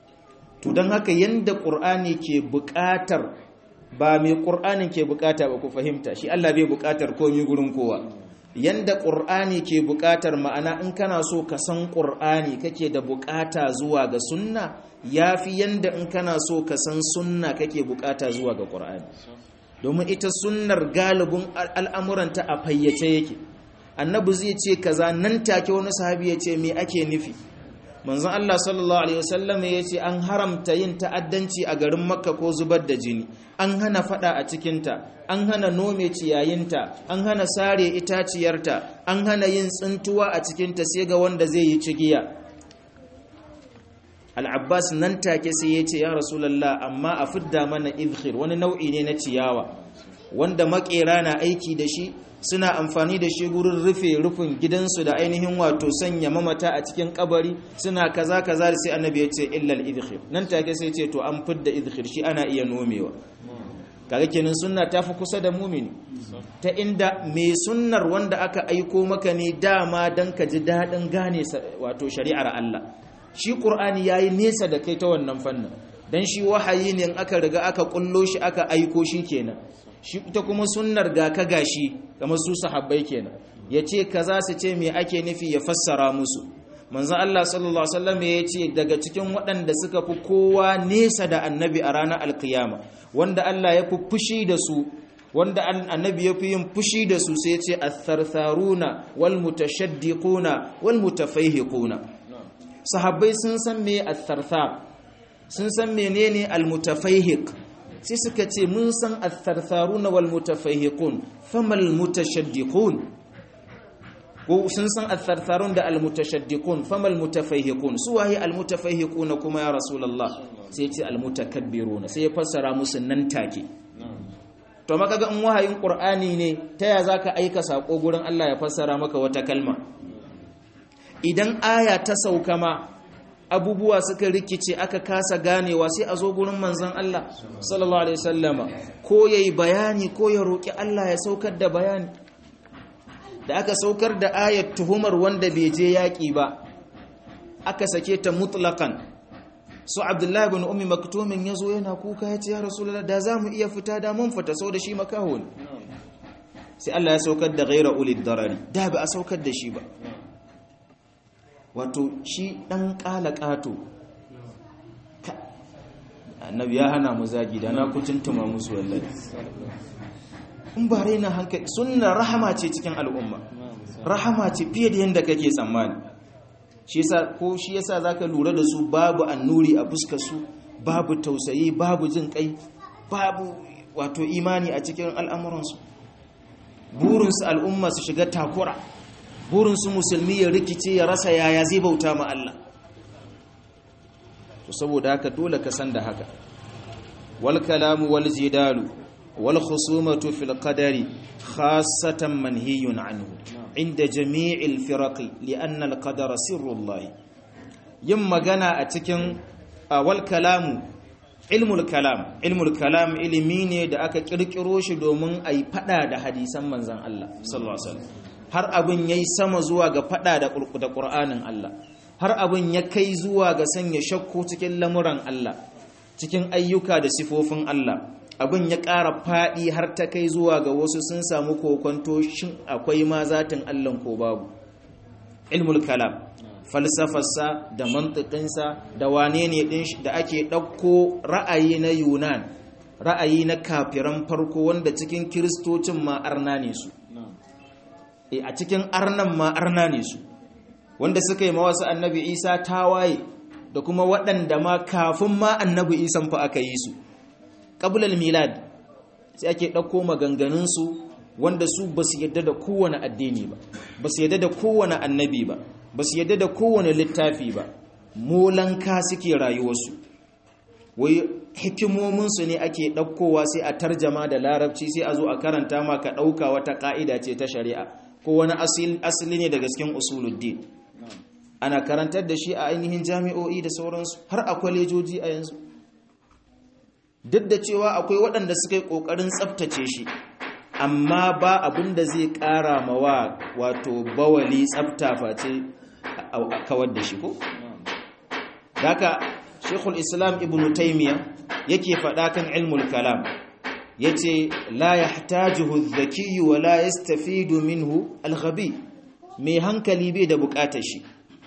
to dan haka yanda qur'ani ke buƙatar ba mai qur'anin ke buƙata ba ku fahimta shi Allah bai buƙatar komai gurin kowa yanda qur'ani ke buƙatar ma'ana in kana so ka san qur'ani kake da buƙata zuwa ga sunna yafi yanda in kana so ka san sunna kake buƙata zuwa ga qur'ani domin ita sunnar galibin al'amuranta a fayyace yake annabi zai ce kaza nan take wani sahabi ya ce me ake nufi manzon Allah sallallahu alaihi wasallam ya ce an haramta yin ta'addanci a garin makka ko zubar da jini an hana fada a cikinta an hana nome ciyayinta an hana sare itaciyarta an hana yin tsintuwa a cikinta sai ga wanda zai yi cigiya al'abbas nan take sai ya ce ya rasulallah amma a fidda mana izhir wani nau'i ne na ciyawa wanda makera na aiki da shi suna amfani da shi gurin rufe rufin gidansu da ainihin wato sanya mamata a cikin kabari suna kaza kaza da sai annabi ya ce illal izhir nan take sai ce to an fidda izhir shi ana iya nomewa kaga kenan sunna ta fi kusa da mumini ta inda mai sunnar wanda aka aiko maka ne dama dan ka ji daɗin gane wato shari'ar Allah shi ƙur'ani ya yi nesa da kai ta wannan fannin don shi wahayi ne in aka riga aka ƙullo shi aka aiko shi kenan shi ta kuma sunnar ga ka gashi kamar su sahabbai kenan ya ce ka za su ce me ake nufi ya fassara musu manzan Allah sallallahu Alaihi wasallam ya ce daga cikin waɗanda suka fi kowa nesa da annabi a ranar alkiyama wanda Allah ya fi fushi da su wanda annabi ya fi yin fushi da su sai ce athartharuna wal mutashaddiquna wal mutafaihiquna sahabbai sun san me atharthar sun san menene almutafaihiq sai suka ce mun san athartharuna wal mutafaihiqun famal mutashaddiqun ko sun san athartharun da almutashaddiqun famal mutafaihiqun su wahi almutafaihiqun kuma ya rasulullah sai ce almutakabbiruna sai ya fassara musu nan take to maka ga in wahayin qur'ani ne ta ya zaka aika sako gurin Allah ya fassara maka wata kalma idan aya ta sauka ma abubuwa suka rikice aka kasa ganewa sai a zo gurin manzon Allah sallallahu alaihi wasallama ko yayi bayani ko ya roki Allah ya saukar da bayani da aka saukar da ayat tuhumar wanda bai je yaki ba aka sake ta mutlaqan su abdullahi ibn ummi maktumin yazo yana kuka yace ya rasulullah da zamu iya fita da mun fita sau da shi makaho ne sai Allah ya saukar da ghaira ulid darari da ba a saukar da shi ba wato shi ɗan ƙato annabi ya hana mu zagi da na kutuntuma musu wallahi in ba raina hankali sunna rahama ce cikin al'umma rahama ce fiye da yadda kake tsammani shi yasa ko shi yasa zaka lura da su babu annuri a fuskar su babu tausayi babu jin kai babu wato imani a cikin al'amuransu burinsu al'umma su shiga takura burinsu musulmi ya rikice ya rasa yaya zai bauta ma Allah to saboda haka dole ka san da haka wal kalamu wal jidalu wal khusumatu fil qadari khassatan manhiyun anhu inda jami'il firaqi li'anna al qadara sirrullah yin magana a cikin wal kalamu ilmul kalam ilmul kalam ilimi ne da aka kirkiro shi domin a yi fada da hadisan manzan Allah sallallahu alaihi wasallam har abin yayi sama zuwa ga fada da da Qur'anin Allah har abin ya kai zuwa ga sanya shakku cikin lamuran Allah cikin ayyuka da sifofin Allah abin ya ƙara fadi har ta kai zuwa ga wasu sun samu kokonto shin akwai ma zatin Allah ko babu ilmul kalam falsafarsa da mantikinsa da wane ne ɗin da ake ɗauko ra'ayi na yunan ra'ayi na kafiran farko wanda cikin kiristocin ma arna ne su e a cikin arnan ma arna ne su wanda suka yi mawasu annabi isa tawaye da kuma waɗanda ma kafin ma annabi isan fa aka yi su ƙabulal milad sai ake ɗauko maganganunsu wanda su ba su yadda da kowane addini ba ba su yadda da kowane annabi ba ba su yadda da kowane littafi ba molanka suke rayuwarsu wai hikimominsu ne ake ɗaukowa sai a tarjama da larabci sai a zo a karanta ma ka ɗauka wata ƙa'ida ce ta shari'a ko wani asali ne daga cikin usuluddin ana karantar da shi a ainihin jami'o'i da sauransu har a kwalejoji a yanzu duk da cewa akwai waɗanda suka yi ƙoƙarin tsabtace shi amma ba abin da zai ƙara mawa wato bawali tsabta face a kawar da shi ko? Daka Sheikhul Islam Ibn Taymiyyah yake faɗa kan ilmul kalam yace la yahtajuhu adh-dhaki wa la yastafidu minhu al-ghabi mai hankali bai da buƙatar shi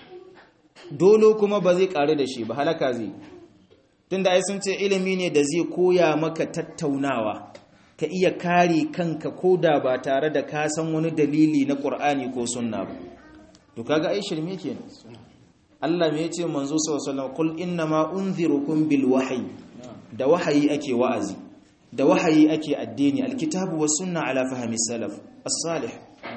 dolo kuma ba zai ƙare da shi ba halaka zai tunda ai sun ce ilimi ne da zai koya maka tattaunawa ka iya kare kanka koda ba tare da ka san wani dalili na Qur'ani ko sunna ba to kaga ai shirme kenan Allah me yace manzo sallallahu alaihi wasallam kul innama unzirukum bil wahyi da wahayi ake wa'azi da wahayi ake addini alkitabu was sunna ala fahmi salaf as-salih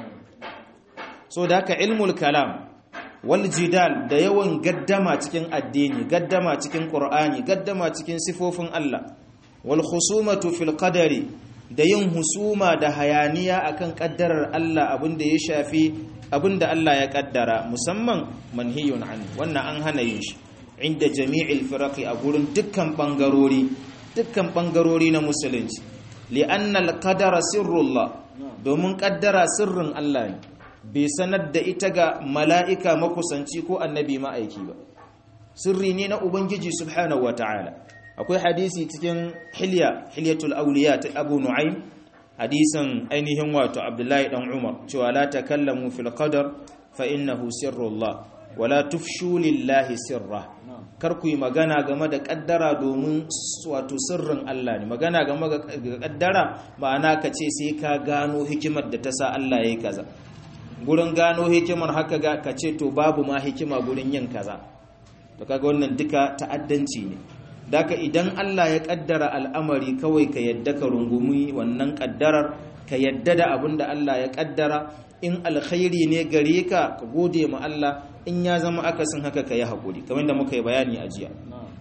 so da haka ilmul kalam wal jidal da yawan gaddama cikin addini gaddama cikin qur'ani gaddama cikin sifofin Allah wal khusumatu fil qadari da yin husuma da hayaniya akan kaddarar Allah abinda ya shafi abinda Allah ya kaddara musamman manhiyun an wannan an hana yin shi inda jami'il firaqi a gurin dukkan bangarori dukkan bangarori na musulunci li'anna al-qadara sirrullah domin kaddara sirrin Allah ne bai sanar da ita ga mala'ika makusanci ko annabi ma'aiki ba sirri ne na ubangiji subhanahu wata'ala akwai hadisi cikin hilya hilyatul awliya ta abu nu'aym hadisin ainihin wato abdullahi dan umar cewa la takallamu fil qadar fa innahu sirrullah wala tufshu lillahi sirra kar ku yi magana game da kaddara domin wato sirrin Allah ne magana game da kaddara ma'ana ka ce sai ka gano hikimar da ta sa Allah yayi kaza gurin gano hikimar haka ga ka ce to babu ma hikima gurin yin kaza to kaga wannan duka ta'addanci ne daka idan Allah ya kaddara al'amari kawai ka yadda ka rungumi wannan kaddarar ka yadda da abin da Allah ya kaddara in alkhairi ne gare ka ka gode ma Allah in ya zama akasin haka ka yi haƙuri kamar da muka yi bayani a jiya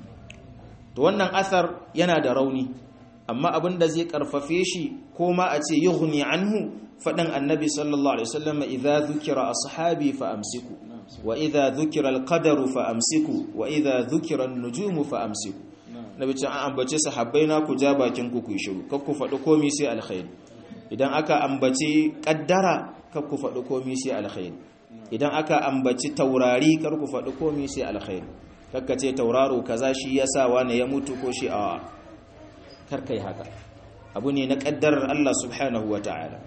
to wannan asar yana da rauni amma abin da zai karfafe shi ko ma a ce yughni anhu faɗin annabi sallallahu alaihi wasallam idza dhukira ashabi fa amsiku wa idza dhukira alqadaru fa amsiku wa idza dhukira an-nujumu fa amsiku nabi ce an ambace sahabbai na ku ja bakin ku ku shiru kar ku faɗi komai sai alkhairi idan aka ambaci kaddara kar ku faɗi komai sai alkhairi idan aka ambaci taurari kar ku faɗi komai sai alkhairi kakka ce tauraro kaza shi yasa wani ya mutu ko shi a kar kai haka abu ne na kaddarar Allah subhanahu wataala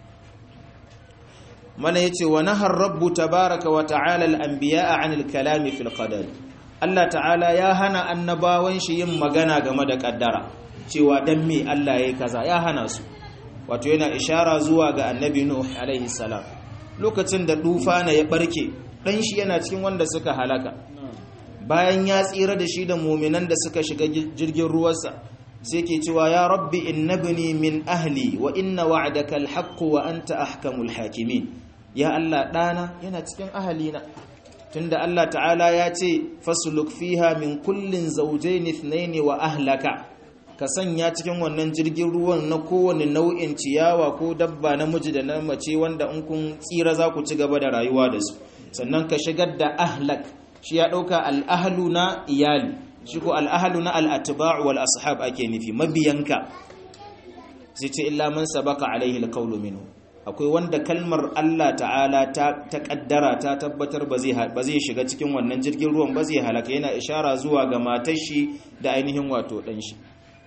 mana yace wa nahar rabbu tabaraka wa ta'ala al-anbiya'a 'anil kalami fil qadar Allah ta'ala ya hana annabawan shi yin magana game da kaddara cewa dan me Allah yayi kaza ya hana su wato yana ishara zuwa ga annabi nuh alaihi salam lokacin da dufana ya barke dan shi yana cikin wanda suka halaka bayan ya tsira da shi da muminan da suka shiga jirgin ruwansa sai ke cewa ya rabbi innabni min ahli wa inna wa'daka alhaq wa anta ahkamul hakimin ya Allah dana yana cikin ahalina tunda Allah ta'ala ya ce fasluk fiha min kullin zawjayn ithnayn wa ahlaka ka sanya cikin wannan jirgin ruwan na kowane nau'in ciyawa ko dabba namiji da na mace wanda in kun tsira za ku ci gaba da rayuwa da su sannan ka shigar da ahlak shi ya ɗauka al'ahalu na iyali shi ko al'ahalu na al'atiba'u wal ashab ake nufi mabiyanka sai ce illa man sabaka alaihi alqawlu minhu akwai wanda kalmar Allah ta'ala ta ta kaddara ta tabbatar ba zai ba zai shiga cikin wannan jirgin ruwan ba zai halaka yana ishara zuwa ga matar shi da ainihin wato dan shi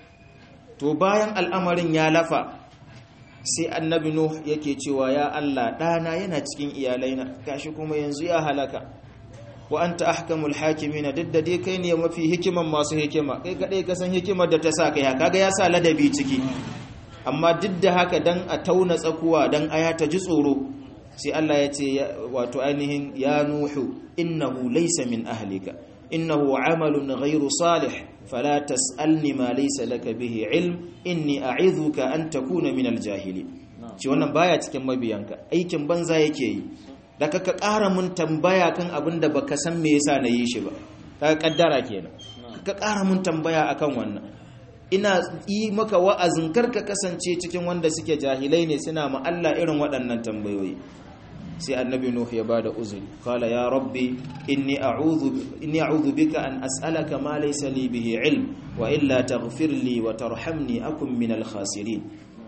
to bayan al'amarin ya lafa sai annabi nuh yake cewa ya Allah dana yana cikin iyalaina gashi kuma yanzu ya halaka wa anta ahkamul hakimin duk da dai kai ne mafi hikiman masu hikima kai kadai ka san hikimar da ta sa kai kaga ya sa ladabi ciki amma duk da haka dan a tauna tsakuwa dan aya ta ji tsoro sai Allah ya ce wato ainihin ya nuhu innahu laysa min ahlika innahu amalun ghairu salih fala tasalni ma laysa laka bihi ilm inni a'idhuka an takuna min aljahili ci wannan baya cikin mabiyanka aikin banza yake yi da ka ƙara mun tambaya kan abin da baka san me yasa na yi shi ba ka kaddara kenan ka ƙara mun tambaya akan wannan ina yi maka wa'azin kar ka kasance cikin wanda suke jahilai ne suna ma Allah irin waɗannan tambayoyi sai annabi nuh ya bada uzuri qala ya rabbi inni a'udhu inni a'udhu bika an as'alaka ma laysa li bihi ilm wa illa taghfir li wa tarhamni akun min al khasirin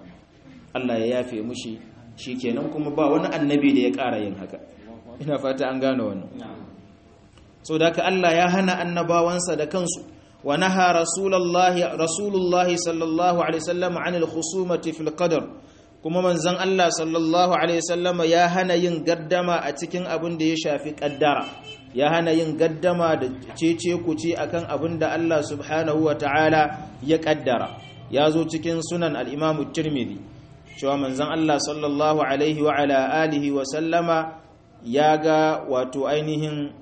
Allah ya yafe mushi shikenan kuma ba wani annabi da ya ƙara yin haka ina fata an gane wannan so da ka Allah ya hana annabawansa da kansu wa naha rasulullahi rasulullahi sallallahu alaihi wasallam anil khusumati fil qadar kuma manzon Allah sallallahu alaihi wasallam ya hana yin gaddama a cikin abin da ya shafi kaddara ya hana yin gaddama da cece kuce akan abin da Allah subhanahu wa ta'ala ya kaddara ya zo cikin sunan al-imam tirmidhi cewa manzon Allah sallallahu alaihi wa ala alihi wa sallama ya ga wato ainihin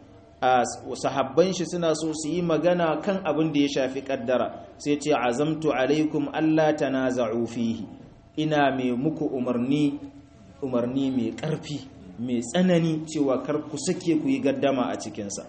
sahabban shi suna so su yi magana kan abin da ya shafi kaddara sai ce azamtu alaikum Allah tanaza'u fihi ina mai muku umarni umarni mai karfi mai tsanani cewa kar ku sake ku yi gaddama a cikinsa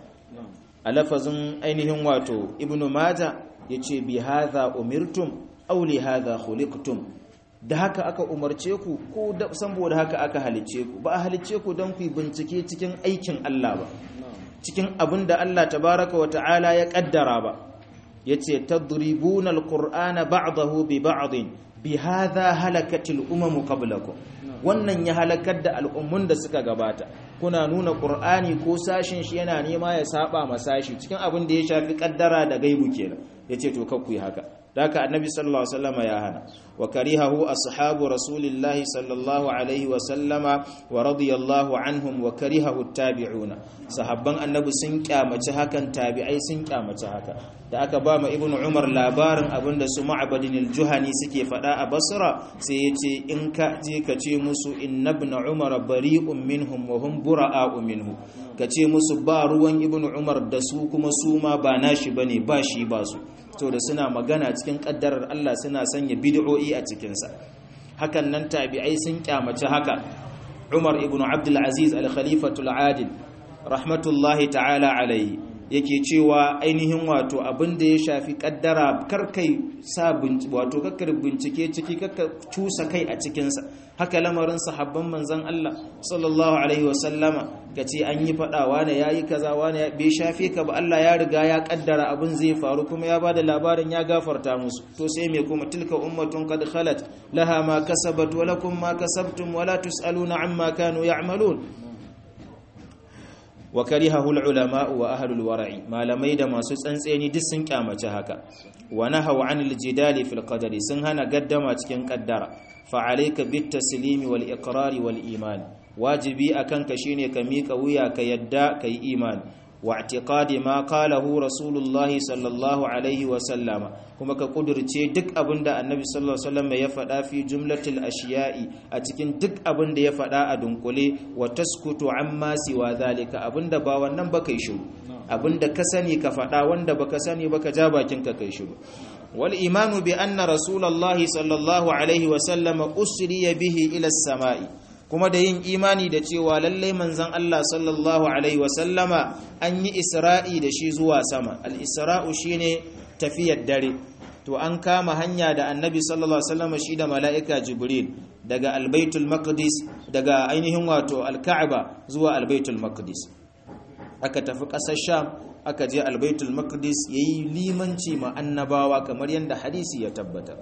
a lafazin ainihin wato ibnu maja yace bi hadha umirtum aw li hadha khuliqtum da haka aka umarce ku ko saboda haka aka halice ku ba a halice ku don ku bincike cikin aikin Allah ba cikin abin da Allah tabaraka wa ta'ala ya kaddara ba yace tadribuna alqur'ana ba'dahu bi ba'din bi hadha halakatil umam qablakum wannan ya halakar da al'ummun da suka gabata kuna nuna qur'ani ko sashin shi yana nema ya saba ma sashi cikin abin da ya shafi kaddara da gaibu kenan yace to kakku yi haka daka annabi sallallahu alaihi wasallam ya hana wa karihahu ashabu rasulillahi sallallahu alaihi wasallama wa radiyallahu anhum wa karihahu tabi'una sahabban annabi sun kyamaci hakan tabi'ai sun kyamaci haka da aka ba ma ibnu umar labarin abinda su ma'badin al-juhani suke fada a basra sai yace in ka je ka ce musu inna ibn umar bari'un minhum wa hum bura'u minhu ka ce musu ba ruwan ibnu umar da su kuma su ma ba nashi bane ba shi ba su to da suna magana cikin kaddarar Allah suna sanya bid'o'i a cikinsa hakan nan tabi'ai sun kyamaci haka Umar ibn Abdul Aziz al-Khalifatul Adil rahmatullahi ta'ala alaihi yake cewa ainihin wato abin da ya shafi kaddara karkai sa wato kakkar bincike ciki kakka cusa kai a cikinsa haka lamarin sahabban manzon Allah sallallahu alaihi wasallama kace an yi fada wani yayi kaza wani bai shafe ka ba Allah ya riga ya kaddara abin zai faru kuma ya bada labarin ya gafarta musu to sai me kuma tilka ummatun qad khalat laha ma kasabat wa lakum ma kasabtum wa la tusaluna amma kanu ya'malun wa karihahu ulama wa ahlul wara'i malamai da masu tsantseni duk sun kyamace haka wa nahaw anil jidali fil qadari sun hana gaddama cikin kaddara fa alayka bit taslimi wal iqrari wal iman wajibi akan ka shine ka mika wuya ka yadda kai imani wa i'tiqadi ma qalahu rasulullahi sallallahu alaihi wa sallama kuma ka kudurce duk abinda annabi sallallahu alaihi wasallam ya faɗa fi jumlatil ashiya'i a cikin duk abinda ya faɗa a dunkule wa taskutu amma siwa zalika abinda ba wannan ba kai shiru abinda ka sani ka faɗa wanda baka sani baka ja bakin ka kai shiru wal imanu bi anna rasulullahi sallallahu alaihi wa sallama usriya bihi ila samai kuma da yin imani da cewa lallai manzon Allah sallallahu alaihi wasallama an yi isra'i da shi zuwa sama al-isra'u shine tafiyar dare to an kama hanya da annabi sallallahu alaihi wasallama shi da mala'ika jibril daga albaitul maqdis daga ainihin wato al-ka'aba zuwa albaitul maqdis aka tafi ƙasar sham aka je albaitul maqdis yayi limanci ma annabawa kamar yadda hadisi ya tabbata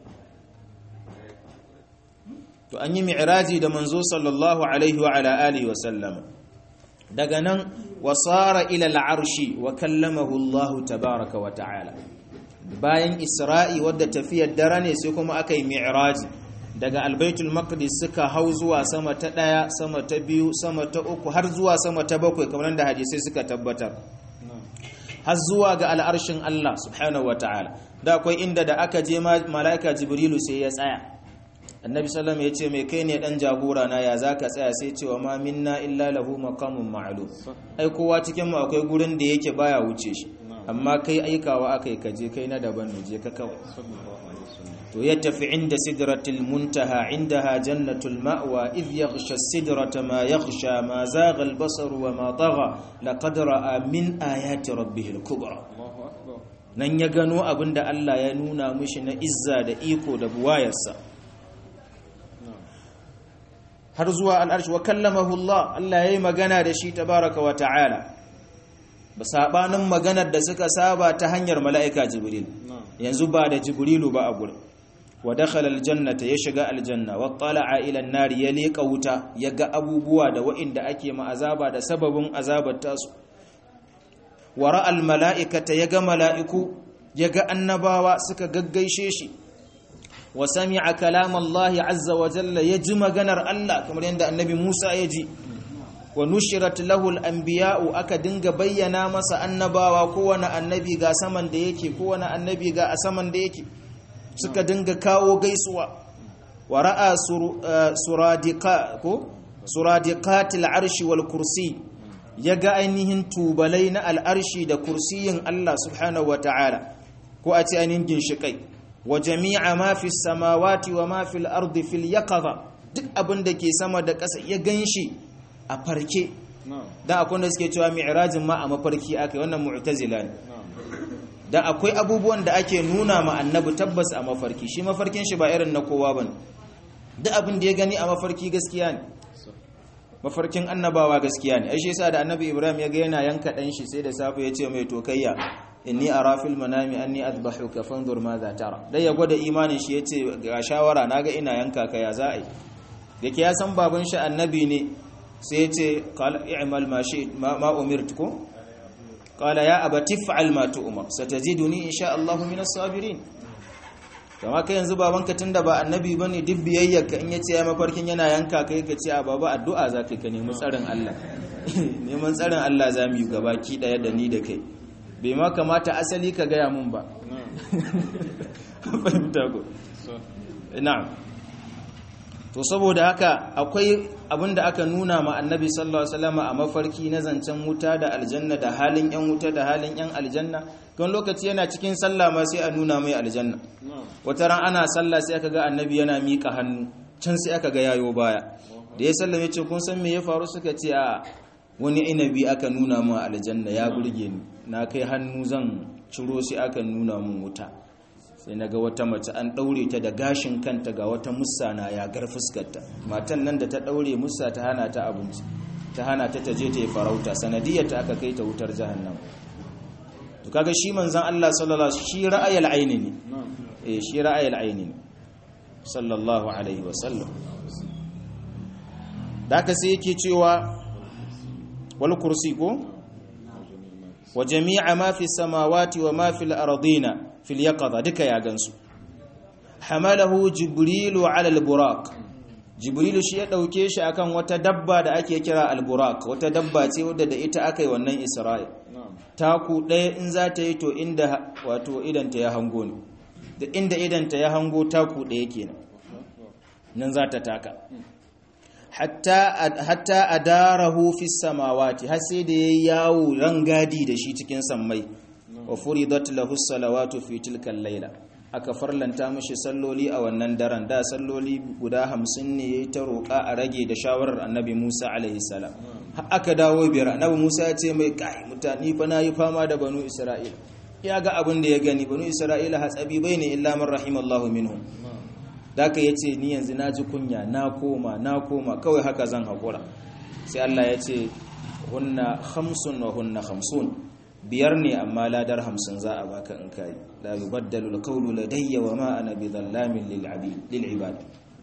to an yi mi'raji da manzo sallallahu alaihi wa ala alihi wa sallama daga nan wasara ila al'arshi wa kallamahu Allah tabaraka wa ta'ala bayan isra'i wadda tafiyar dare ne sai kuma aka yi mi'raji daga albaitul maqdis suka hau zuwa sama ta daya sama ta biyu sama ta uku har zuwa sama ta bakwai kamar da hadisai suka tabbatar har zuwa ga al'arshin Allah subhanahu wa ta'ala da akwai inda da aka je mala'ika jibrilu sai ya tsaya annabi sallam ya ce mai kai ne dan jagora na ya zaka tsaya sai cewa ma minna illa lahu maqamun ma'lum ai kowa cikin mu akwai gurin da yake baya wuce shi amma kai aikawa akai kaje kai na daban ne je ka kawai to ya tafi inda sidratil muntaha indaha jannatul ma'wa idh yaghsha sidrata ma yaghsha ma zagha al-basar wa ma tagha laqad ra'a min ayati rabbih al-kubra nan ya gano abinda Allah ya nuna mishi na izza da iko da buwayarsa har zuwa al'arshi wa kallamahu Allah Allah yayi magana da shi tabaraka wa ta'ala ba sabanin maganar da suka saba ta hanyar mala'ika jibril yanzu ba da jibrilu ba a gurin wa dakhala aljannata ya shiga aljanna wa tala'a ila an-nar ya leka wuta ya ga abubuwa da wa'inda ake ma azaba da sababin azabar tasu wa ra'a al-mala'ikata ya ga mala'iku ya ga annabawa suka gaggaishe shi wa sami'a kalam Allah azza wa jalla ya ji maganar Allah kamar yadda annabi Musa ya ji wa nushirat lahu al-anbiya'u aka dinga bayyana masa annabawa kowane annabi ga saman da yake kowane annabi ga a saman da yake suka dinga kawo gaisuwa wa ra'a suradiqa ko suradiqatil arshi wal kursi yaga ainihin tubalai na al'arshi da kursiyin Allah subhanahu wa ta'ala ko a ce ainihin ginshikai wa jami'a ma fi samawati wa ma fil ardi fil yaqadha duk abin da ke sama da ƙasa ya ganshi a farke dan akwai da suke cewa mi'rajin ma a mafarki akai wannan mu'tazila ne da akwai abubuwan da ake nuna ma annabi tabbas a mafarki shi mafarkin shi ba irin na kowa bane duk abin da ya gani a mafarki gaskiya ne mafarkin annabawa gaskiya ne ai shi yasa da annabi Ibrahim ya ga yana yanka dan shi sai da safe ya ce mai tokayya inni ara fil manami anni adbahuka fanzur madha tara dai ya gwada imanin shi yace ga shawara naga ina yanka ka ya za'i yake ya san baban shi annabi ne sai yace qala i'mal ma shi ma umirtukum qala ya abati fa'al ma tu'mar satajiduni insha Allah min as-sabirin kama kai yanzu babanka tunda ba annabi bane duk biyayyarka in yace ya mafarkin yana yanka kai ka ce a baba addu'a zaka ka nemi tsarin Allah neman tsarin Allah zamu yi gabaki daya da ni da kai bai ma kamata asali ka gaya mun ba fahimta ko na'am to saboda haka akwai abinda aka nuna ma annabi sallallahu alaihi wasallam a mafarki na zancen wuta da aljanna da halin yan wuta da halin yan aljanna kan lokaci yana cikin sallah ma sai a nuna mai aljanna wata ran ana sallah sai aka ga annabi yana mika hannu can sai aka ga yayo baya da ya sallame ce kun san me ya faru suka ce a wani inabi aka nuna mu aljanna ya burge ni na kai hannu zan ciro sai aka nuna mun wuta sai na ga wata mace an ɗaure ta da gashin kanta ga wata musa na yagar fuskarta matan nan da ta ɗaure musa ta hana ta abinci ta hana ta taje ta yi farauta sanadiyar ta aka kai ta wutar jahannam to kaga shi manzon Allah sallallahu alaihi shi ra'ayil aini ne eh shi ra'ayil aini ne sallallahu alaihi wa sallam da haka sai yake cewa wal kursi ko wa jami'a ma fi samawati wa ma fil ardina fil yaqadha duka ya gansu hamalahu jibrilu ala al buraq jibrilu shi ya ɗauke shi akan wata dabba da ake kira alburak wata dabba ce wadda da ita aka yi wannan isra'il taku ɗaya in za ta yi to inda wato idanta ya hango ne da inda idanta ya hango taku ɗaya kenan nan za ta taka hatta a darahu fi samawati har sai da ya yawo rangadi da shi cikin sammai wa furidat lahu salawatu fi tilkal laila aka farlanta mashi salloli a wannan daren da salloli guda hamsin ne ya yi ta roƙa a rage da shawarar annabi musa alaihi salam aka dawo biyar annabi musa ya ce mai kai mutane fa na yi fama da banu isra'ila ya ga abin da ya gani banu isra'ila hatsabi bai ne illa man rahimallahu minhum da aka yace ni yanzu na ji kunya na koma na koma kawai haka zan haƙura sai allah ya ce hunna hamsin wa hunna hamsin biyar ne amma ladar hamsin za a baka in kayi la yubaddalu alqawlu ladayya wa ma ana bidhallamin lil ibad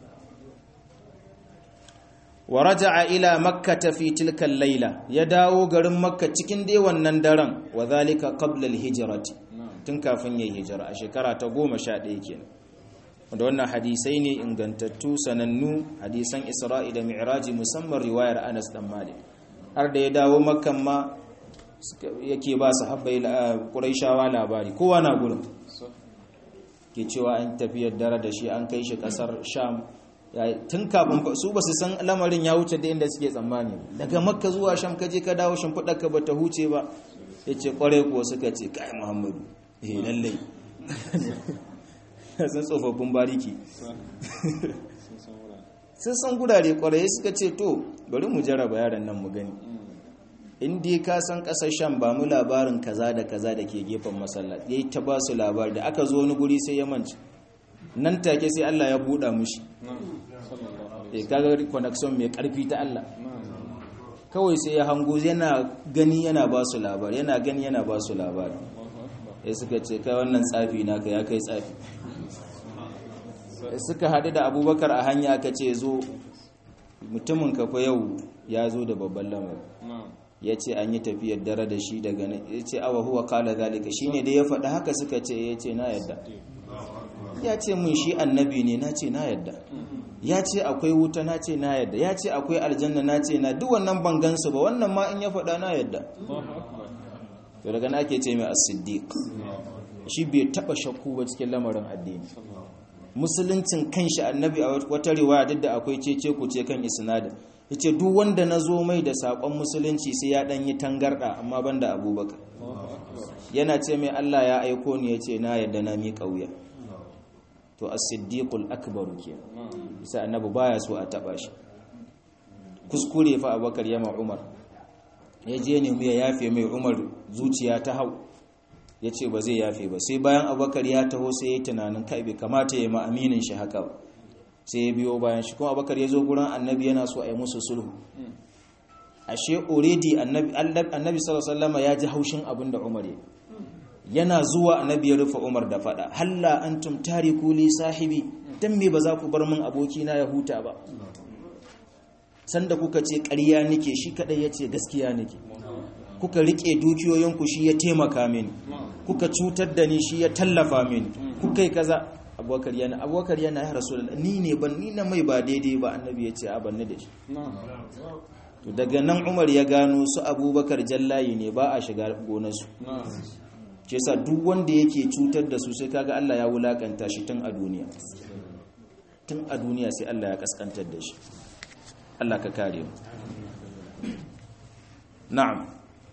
wa raja'a ila makkah fi tilka al-layla ya dawo garin makka cikin dai wannan daren wa zalika qabla al-hijrati tun kafin yayi hijira a shekara ta 11 kenan wanda wannan hadisai ne ingantattu sanannu hadisan isra'i da mi'raji musamman riwayar Anas dan Malik har da ya dawo makkan ma yake ba su habbai ƙuraishawa labari kowa na gurin ke cewa an tafiyar dare da shi an kai shi ƙasar sham tun kafin su ba su san lamarin ya wuce da inda suke tsammani daga makka zuwa sham ka je ka dawo shimfiɗarka ba ta huce ba ya ce ƙwarai kuwa suka ce kai muhammadu eh lallai sun tsofaffin bariki sun san gurare ƙwarai suka ce to bari mu jaraba yaran nan mu gani in dai ka san kasar sham ba mu labarin kaza da kaza da ke gefen masallaci yayi ta ba su labari da aka zo wani guri sai ya manci nan take sai Allah ya buɗa mushi eh kaga connection mai karfi ta Allah kawai sai ya hango yana gani yana ba su labari yana gani yana ba su labari ya suka ce kai wannan tsafi naka ya kai tsafi suka haɗu da abubakar a hanya aka ce zo mutumin kafa yau ya zo da babban lamarin ya ce an yi tafiyar dare da shi daga nan ya ce awa huwa kala zalika shi ne da ya faɗa haka suka ce ya ce na yadda ya ce mun shi annabi ne na ce na yadda ya ce akwai wuta na ce na yadda ya ce akwai aljanna na ce na duk wannan ban gansu ba wannan ma in ya faɗa na yadda to daga na ake ce mai as-siddiq shi bai taɓa shakku ba cikin lamarin addini musuluncin kanshi annabi a wata riwaya duk da akwai cece ku ce kan isnadin yace duk wanda na zo mai da sakon musulunci sai ya dan yi tangarda amma banda abubakar yana ce mai Allah ya aiko ni yace na yadda na mi kauya to as-siddiqul akbar ke sai annabi baya so a taba shi kuskure fa abubakar ya ma umar ya je ne mu ya yafe mai umar zuciya ta hau yace ba zai yafe ba sai bayan abubakar ya taho sai ya yi tunanin kai bai kamata ya ma aminin shi haka ba sai ya biyo bayan shi kuma abakar ya zo gurin annabi yana so a yi musu sulhu ashe already annabi sallallahu ya ji haushin abin da umar ya yana zuwa annabi ya rufe umar da fada halla antum tariku li sahibi dan me ba za ku bar min abokina ya huta ba sanda kuka ce ƙarya nake shi kadai yace gaskiya nake kuka rike dukiyoyinku shi ya taimaka mini kuka cutar da ni shi ya tallafa mini kuka yi kaza abubakar yana abubakar yana ya rasu ni ne ban ni na mai ba daidai ba annabi ya ce a banni da shi to daga nan umar ya gano su abubakar jallayi ne ba a shiga gonarsu ce sa duk wanda yake cutar da su sai kaga Allah ya wulakanta shi tun a duniya tun a duniya sai Allah ya kaskantar da shi Allah ka kare mu na'am